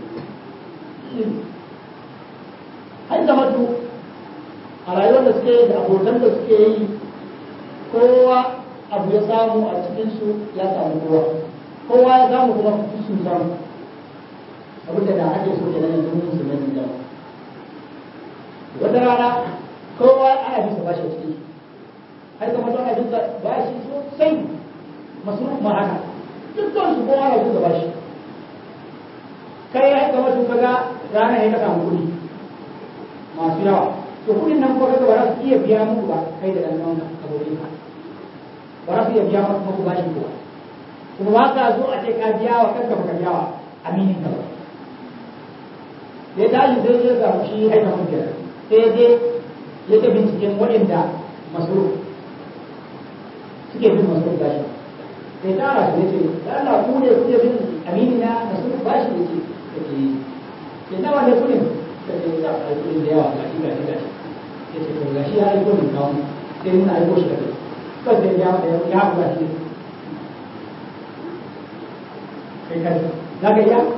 har da matu a rayuwar da suke da abokan da suke yi kowa abu ya samu a cikinsu ya samu kowa kowa ya samu kuma sun samu abinda da ake so ke nan yanzu mun su nan da wata rana kowa ana bisa bashi a cikin har da matu ana bisa bashi sosai masu ma haka dukkan su kowa na bisa bashi kai ya kama sun kaga rana ya ka samu kuɗi masu yawa to kuɗin nan kuma ba za su iya biya muku ba kai da ɗan ɗan abokin ka ba za su iya biya muku ba shi kuwa kuma ba ka zo a ce ka biya wa kanka ba ka biya wa aminin ka ba sai tashi sai ya samu shi aika mun biyar sai je ya ta binciken waɗanda masu suke bin masu bashi sai tara su ya ce da Allah ku ne kuke bin amini na masu bashi ya ce da ke ke nawa ne kudin da ke da a kudin da yawa ga shi ga shi ga shi ya ce to ga shi ya aiko min kawo sai muna aiko shi da kai kawai sai ya ya ya haɗu shi kai kai za ka iya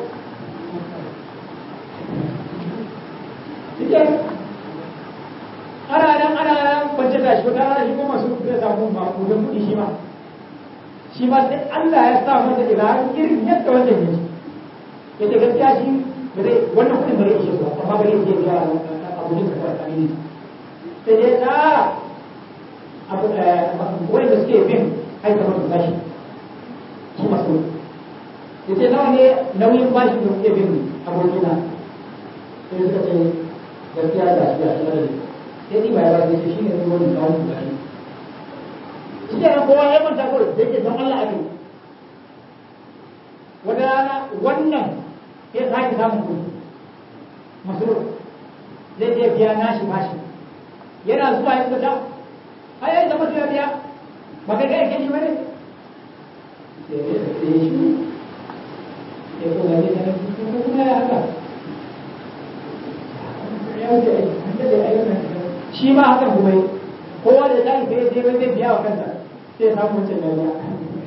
Ike ana nan ana nan kwance da shi wata rana shi kuma su zai samu ma kudin kuɗi shi ma shi ma sai Allah ya sa masa ilahin irin yadda wanda ya ci yace gaskiya shi ba zai wannan kudin bare ishe su amma bare ishe biya abokin sa kawai amini sai dai tsara abu wani da suke bin aika masu bashi shi masu yace nawa ne nauyin bashi da suke bin abokina sai suka ce gaskiya da shi a shi madadi sai ni ba ya ba sai shi ne wani kawo su bashi shi ne kowa ya manta kawai da yake don Allah ake wata rana wannan ya sake samun kuɗi masoro zai je biya nashi bashi yana zuwa ya fita ai ai zama ya biya ba kai kai kai bane ya kuma ne kana kuma ya haka ya wuce an da ayyukan shi ma hakan kuma yi kowa da tashi sai je zai biya wa kansa sai ya samu wancan ya biya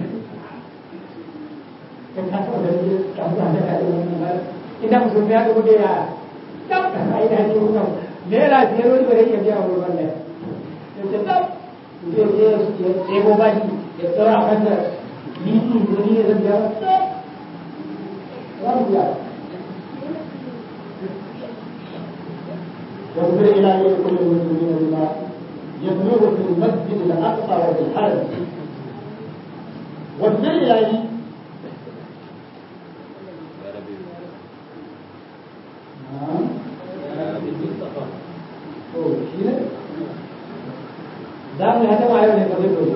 kan ka taɓa ganin kamu da ka da wannan ba ina musu ya ga muke ya tab ka sai da ji wannan ne la biyar wani bare ya biya wa wannan ya ce tab je je ya ɗebo bashi ya tsara a kansa ni ni ni ne zan biya tab za mu biya واغفر إلهي لكل المسلمين بما يبلغ في المسجد الأقصى وفي الحرم واغفر إلهي za mu hata ma yau ne ba zai dole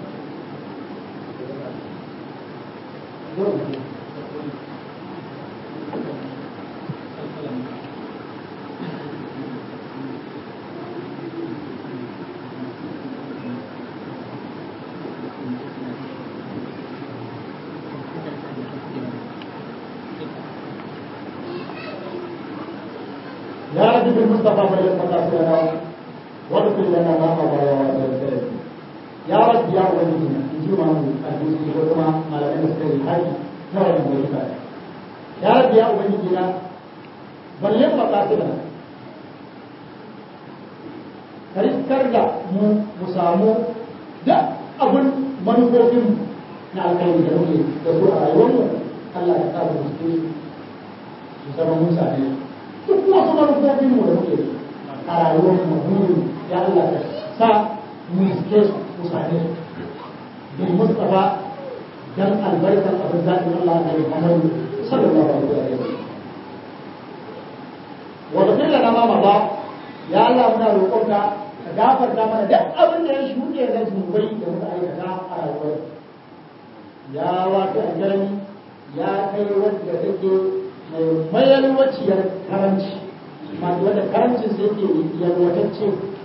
يا رب بالمصطفى بلغ مقاصدنا واغفر لنا ما مضى وما يا رب يا ولينا نجيب المسلمين وكما على ان نستوي الحج نرى من يا رب يا ولينا بلغ مقاصدنا riskar da mu mu samu duk abin manufofin na alkhairi da muke da su a rayuwarmu Allah ya sa mu su su zama mun same su duk wasu manufofin mu da muke a rayuwar mu burin ya Allah ka sa mu iske su mu same su bin Mustafa dan albarkar abin zaɓin Allah da Muhammadu sallallahu alaihi wa sallam wa ghfir lana ma mada ya Allah muna roƙonka ka gafarta mana duk abin da ya shuɗe na zunubai da muka aikata a rayuwar ya wato aljarami ya kai wadda take mai mayalwaciyar karanci masu wadda karancin sai ke yalwatacce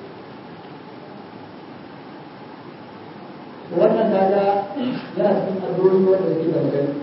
wannan kaga yana cikin addu'o'i wanda suke da magana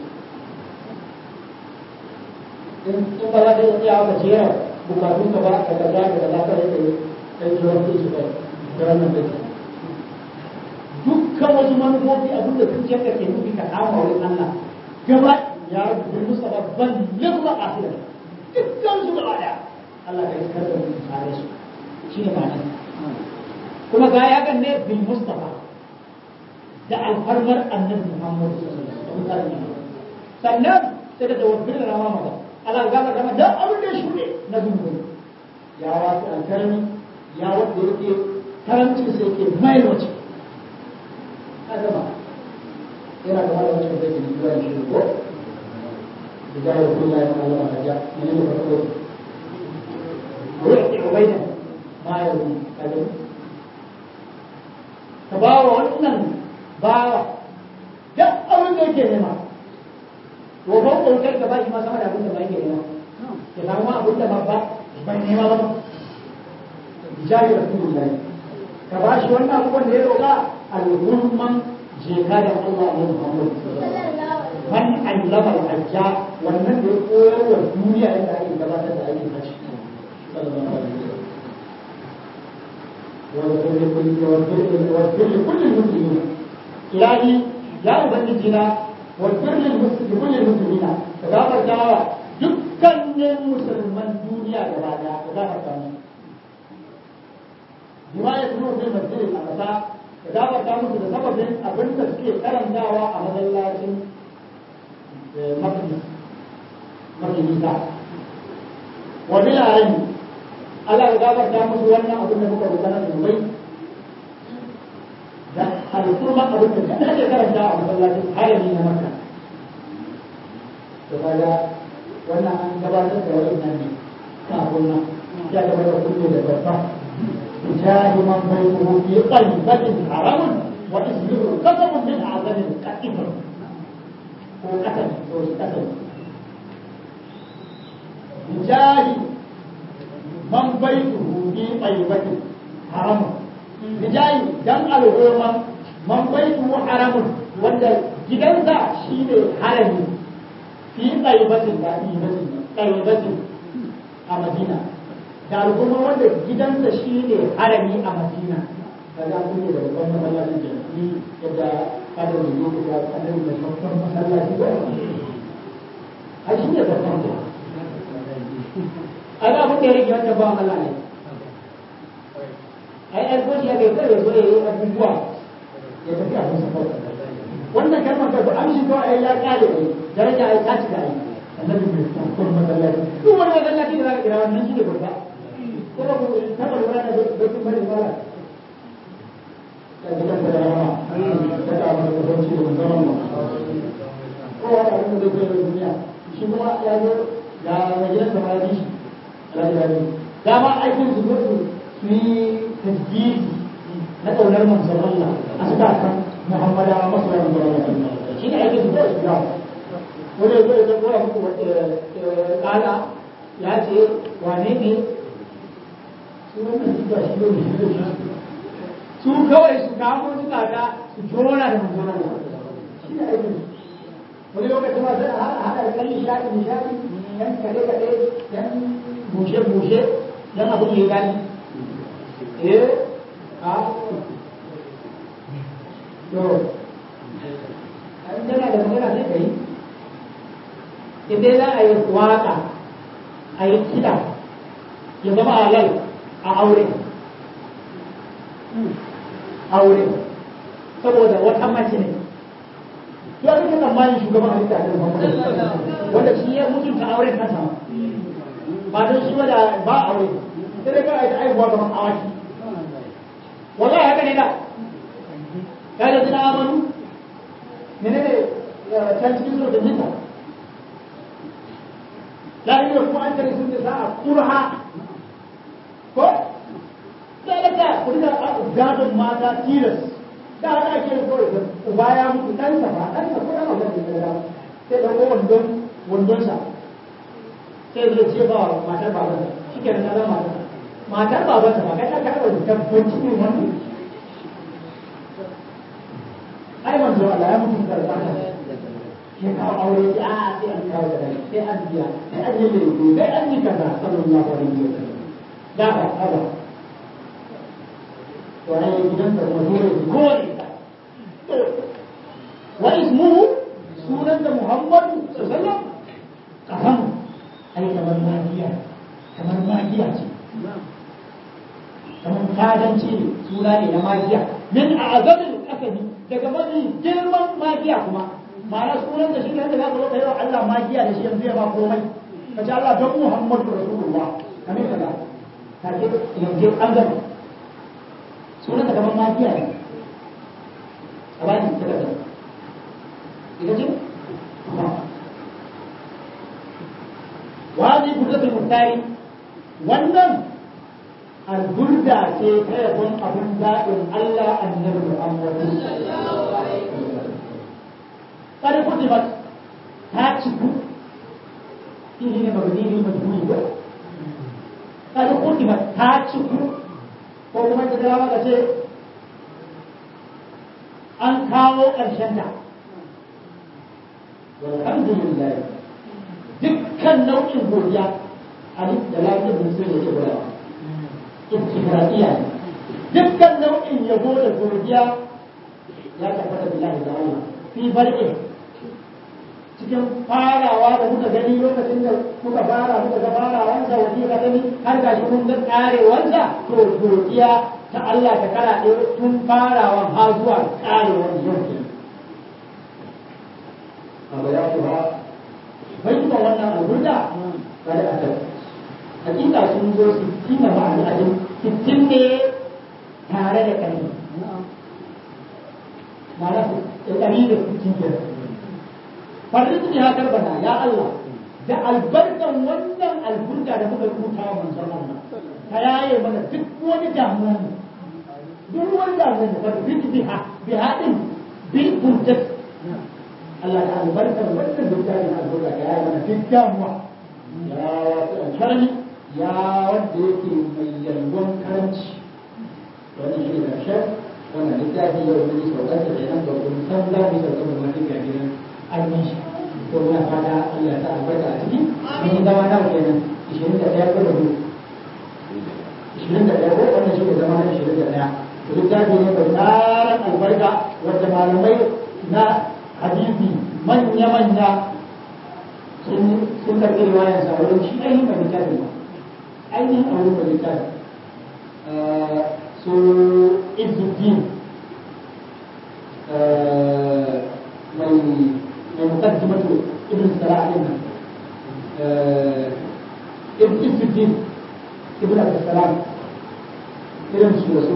in in ba za ka iya haka jera bukatun ka ba ka kaza da kaza ka rike kai jiran su kai da wannan bai dukkan wasu manufofi abin da sun ka ke nufi ka kama wurin Allah gaba ya rubuta musu ba ban lima kafira dukkan su gaba daya Allah ka iskar da mu tare su shine ma'ana kuma ga ya ga ne bil mustafa da alfarmar annabi Muhammad sallallahu alaihi wasallam sannan sai da tawaffir da rama maka Allah ga ga da abin da ya shuɗe na zunubi ya wasu alkarmi ya wanda yake karanci sai yake mai wace adama yana da wani wancan zai yi zuwa shi ko da jahil kulla ya kana lama kaja ne ne farko ko ya ce ubaida ma ya yi kaje ka ba wa wannan bawa duk abin da yake nema to ba ko kai ka ba shi ma sama da abin da ba yake nema ya samu ma abin da ba ba bai nema ba jahil rasulullahi ka ba shi wannan abubuwan da ya roƙa al-gurman jeka da Allah ne Muhammad man allama al-hajja wannan da ya koyar wa duniya yadda ake gabatar da aikin hajji sallallahu alaihi wasallam واغفر لكل واغفر لكل المسلمين إلهي يا أبنجينا واغفر لكل المسلمين كغافر دعوة dukkanin musulman duniya gaba daya ka gafarta musu bima ya tuno fil masjid al-aqsa ka gafarta musu da sababin abin da suke karantawa a masallacin maqdis mafi nisa wa bil alim Allah ya gafarta musu wannan abin da muka rubuta na zunubai da alkurma abin da ake karanta a masallacin harami na makka to kaga wannan an gabatar da wannan ne kafin nan ya gabatar kulle da babba بجاه من بيته في قلبة حرم واسمه قسم من أعظم الكتب هو قتل هو قتل بجاه من بيته في طيبة حرم بجاه دم الهوم من بيته حرم wanda gidansa shi ne harami fi ɗaibatin da ɗaibatin a madina da al'umma wanda gidansa shi ne harami a madina da za ku ne da babban masallacin jami'i yadda kada da yi da kadar da babban masallaci ba a shi ne babban ba a ga abin da ya rage wanda ba Allah ne ai ai ko ya kai kare so yayi abubuwa ya tafi a musu kawai wannan kalmar da amshi ko ai ya kare ne daraja ai ta cika ai annabi mai babban masallaci duk wani masallaci da za ka kira wannan shi ne babba kuma ku taba lura da bakin bari fara da gidan da rama ta da abin da kwanci da musamman ba kowa da abin da zai kai duniya shi kuma ya zo ga mai gidan da ma shi alhaji dama aikin su zo su yi tajjiji na ƙaunar manzon Allah a suka kan Muhammadawa masu yawan manzon Allah shi ne aikin su zo su yawa wani ya zo ya zo ya muku kala ya ce wane ne su kawai su kamo su kaga su jona da manzona da shi ne aikin wani lokacin ma sai a haɗa da kalli shaɗi nishaɗi yan kaɗe kaɗe yan bushe bushe yan abin ya gani eh a to an tana da magana sai ka yi idan za a yi waƙa a yi kiɗa ya zama halal a aure aure saboda wata mace ne ya kake tsammanin shugaban halitta da Muhammadu wanda shi ya mutunta auren kansa ba don shi wada ba aure sai dai kawai ta aihuwa kamar awaki wallahi haka ne da kai da zina amanu menene can cikin zuwa da nita la ilaha kuma an tare sun da sa'a kurha ko sai da ka ku da gadon mata tilas da haka ake kawai da uba ya mutu ɗansa ba ɗansa ko ɗan sai ɗauko wandon wandonsa sai zai ce ba matar babansa shi ke nan zama matar matar babansa ba kai ta karɓar tabbaci ne wani ai manzo Allah ya mutu karɓa ta ya kawo aure ya a sai an kawo da rai sai an biya sai an yi laifi sai an yi kaza sallallahu alaihi wa sallam da ba haba to ai gidan da kuma dole su kore ta wa ismuhu sunan da Muhammadu sallallahu alaihi wa sallam kasam ai kamar magiya kamar magiya ce kamar fadanci ne suna ne na magiya min a azamin asali daga mafi girman magiya kuma ma'ana sunan da shi ne da za ka zo ka yi wa Allah magiya da shi yanzu ya ba komai ka ce Allah don Muhammadu Rasulullah kamar kaza ka ce yanzu an gama sunan da kamar magiya ne a bani ta kaza ita ce wani burdatul muhtari wannan alburda ce ta yabon abin daɗin Allah annabi Muhammadu kada kutibat ta ciku ini ne mabni ne majburi ko kada kutibat ta ciku ko kuma da dama ka ce an kawo ƙarshen ta alhamdulillah dukkan nau'in godiya alif da lafiyar da sun yake gwadawa istigradiya ne dukkan nau'in yabo da godiya ya tabbata billahi da Allah fi barke cikin farawa da muka gani lokacin da muka fara muka ga farawansa waje ka gani har ga shi mun ga karewansa to godiya ta Allah ta kara ɗaya tun farawan har zuwa karewan yau ke abu ya kuwa bai kuma wannan alburda kada a tafi hakika sun zo sittin da ma'ana a sittin ne tare da ƙarfi ma'ana ɗari da sittin kenan farin ya karbana ya Allah da albarkan wannan alburka da muka rubuta wa manzon Allah ka yaye mana duk wani damuwa ne duk wani damuwa ne fa bi biha biha din bil burjat Allah da albarkan wannan burka da alburka ka yaye mana duk damuwa ya wasu alkarami ya wanda yake mai yalwan karanci wannan shi ne karshen wannan littafi yau ne saukar da kenan ba kun san za mu saukar da wani gajiran ainihin shi to muna fata Allah ta albarka a ciki mun yi zama nawa kenan ishirin da ɗaya ko da biyu ishirin da ɗaya ko wannan shi ne zama na ishirin da ɗaya to littafi ne mai tsarin albarka wanda malamai na hadisi manya-manya sun karɓi riwayar sa wurin shi ainihin mai littafi ba ainihin a wurin mai littafi su izuddin mai مقدمة ابن السلاح لنا ابن ابن الدين ابن عبد السلام irin su da su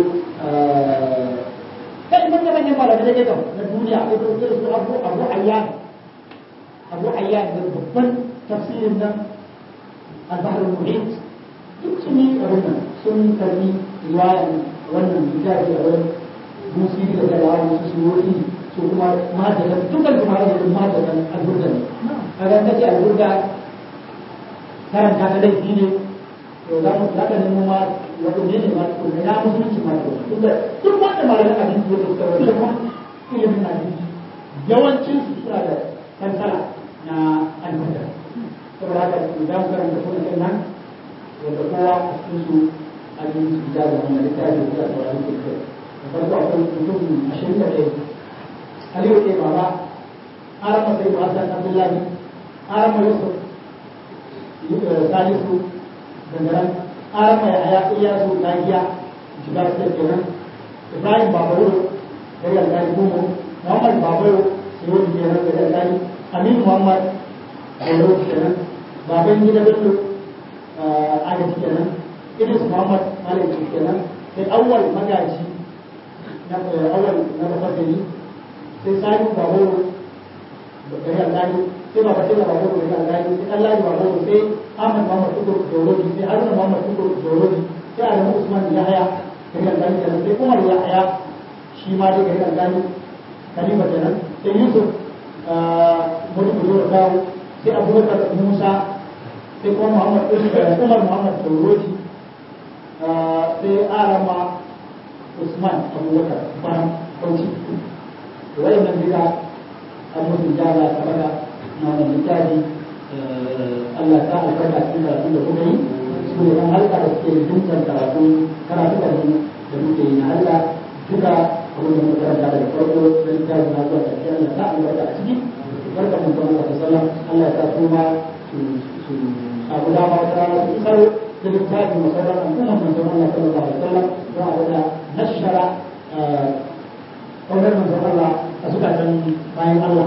kai manya manyan malamai da gaggam na duniya irin su abu abu ayyan abu ayyan da babban tafsirin nan al-bahr al-muhit duk sun yi abin nan sun karbi riwayan wannan littafi a wurin musi da galawa su suwoyi su kuma madatan dukkan su madatan madatan alburda ne a ran kace alburda karanta ta laifi ne to za mu za ka nemo ma wato ne ne ma ko ne na musulunci ma to tunda duk wanda malaman abin da suka wanda kuma ilimin hadisi yawancin su suna da kansala na alburda saboda haka za mu karanta kuma kan nan wanda kowa a cikin su a cikin su da wannan littafi da saurari ke kai da farko akwai mutum ashirin da ɗaya aliyu ke baba arama sai hasan abdullahi arama yusuf salisu dangaren arama ya haya iyasu nagiya shiga su kenan ibrahim babaro da ya gani gumu muhammad babaro sai wani kenan da ya gani amin muhammad babaro kenan baban gida bello agaji kenan idris muhammad malik kenan sai awwal magaji na awwal na mafasiri sai sani baboro da ya gani sai ba sai baboro da ya gani sai Allah ya baboro sai Ahmad Muhammad Tukur Joroji sai Haruna Muhammad Tukur Joroji sai Adamu Usman ya haya da ya gani da sai Umar ya haya shi ma dai da ya gani Khalifa kenan sai Yusuf Mudu dawo sai abubakar musa sai kuma muhammad umar muhammad tauroti sai arama usman abubakar bayan kauci wayannan duka an musu jaza ta baka na wannan littafi Allah ta albarka cikin karatu da kuka yi su ne ɗan halka da suke dukkan karatu karatu da da muke yi na Allah duka abin da muka karanta daga farko da littafi na zuwa ƙarshe Allah ta albarka a ciki barka mun kuma ka sallam Allah ya sa su ma su su samu dama wata rana su isar da littafi musamman al'ummar manzon Allah sallallahu alaihi wasallam don a daga nashara ƙaunar manzon Allah a zukatan bayan Allah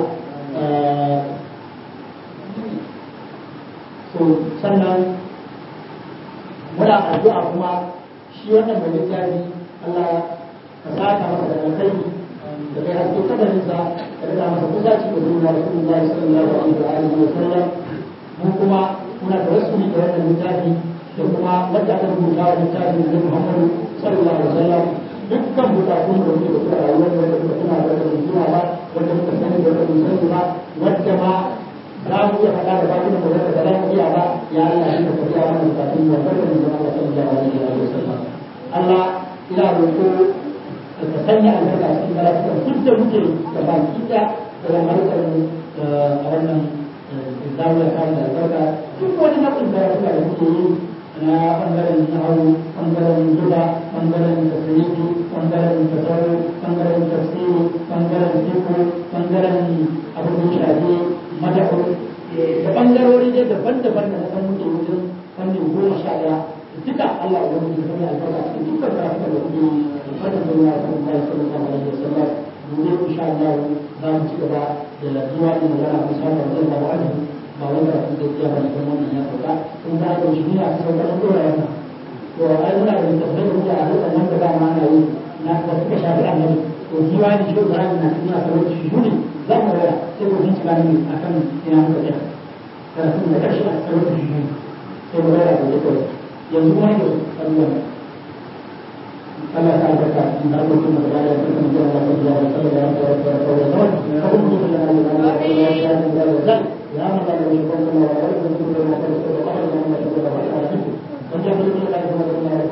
so sannan muna addu'a kuma shi wannan mai littafi Allah ka saka masa da alkhairi da kai haske kadarinsa ka rika masa kusaci da zuwa Rasulullah sallallahu alaihi wa sallam mu kuma muna da wasu da wannan littafi da kuma wanda aka rubuta wa littafin da Muhammadu sallallahu alaihi wa sallam dukkan bukatun da muke da su a rayuwar wanda muka tuna da wanda muka ba wanda muka sani da wanda muka sani ba wanda ma za mu iya faɗa da bakin mu wanda ba za mu iya ba ya Allah shi ka tafiya mana bukatun mu wanda mu zama Allah sallallahu alaihi wa sallam Allah ina roƙo ka sanya albarka cikin karatukan duk da muke da baki da da harkar mu a wannan zawiya ta da albarka duk wani nau'in karatuka da muke yi na ɓangaren nahawu ɓangaren zuba ɓangaren tasirifi ɓangaren tasaru ɓangaren tafsiri ɓangaren fiku ɓangaren abin da shafi madahu da ɓangarori dai daban-daban da na san muke wajen fannin goma sha ɗaya duka Allah ya wani da sanya albarka cikin dukkan karatuka da muke yi fadin da ya san Allah sallallahu alaihi wasallam gobe insha Allah za mu ci gaba da zuwa da magana musamman da Allah wa'adi ba wai da kuma ya ba da wannan ya fada kun ga da shi ne a cikin wannan dora yana to ai muna da tafsirin da muke a hannun wanda ba ma na yi na da suka shafi annabi to jiwa ne shi da na ina sauran shi ne za mu raya sai ko bincika ne akan ina muka tsaya karatun da karshe a sauran shi ne sai mu raya da kawai yanzu kuma ne Allah Allah ta albarka in har mutum da ya yi kuma da Allah ya yi sallallahu alaihi wa sallam ko kuma da Allah ya yi ya من لا يشرك بالله ولا يشرك بالله ولا يشرك بالله ولا يشرك بالله ولا يشرك بالله ولا يشرك بالله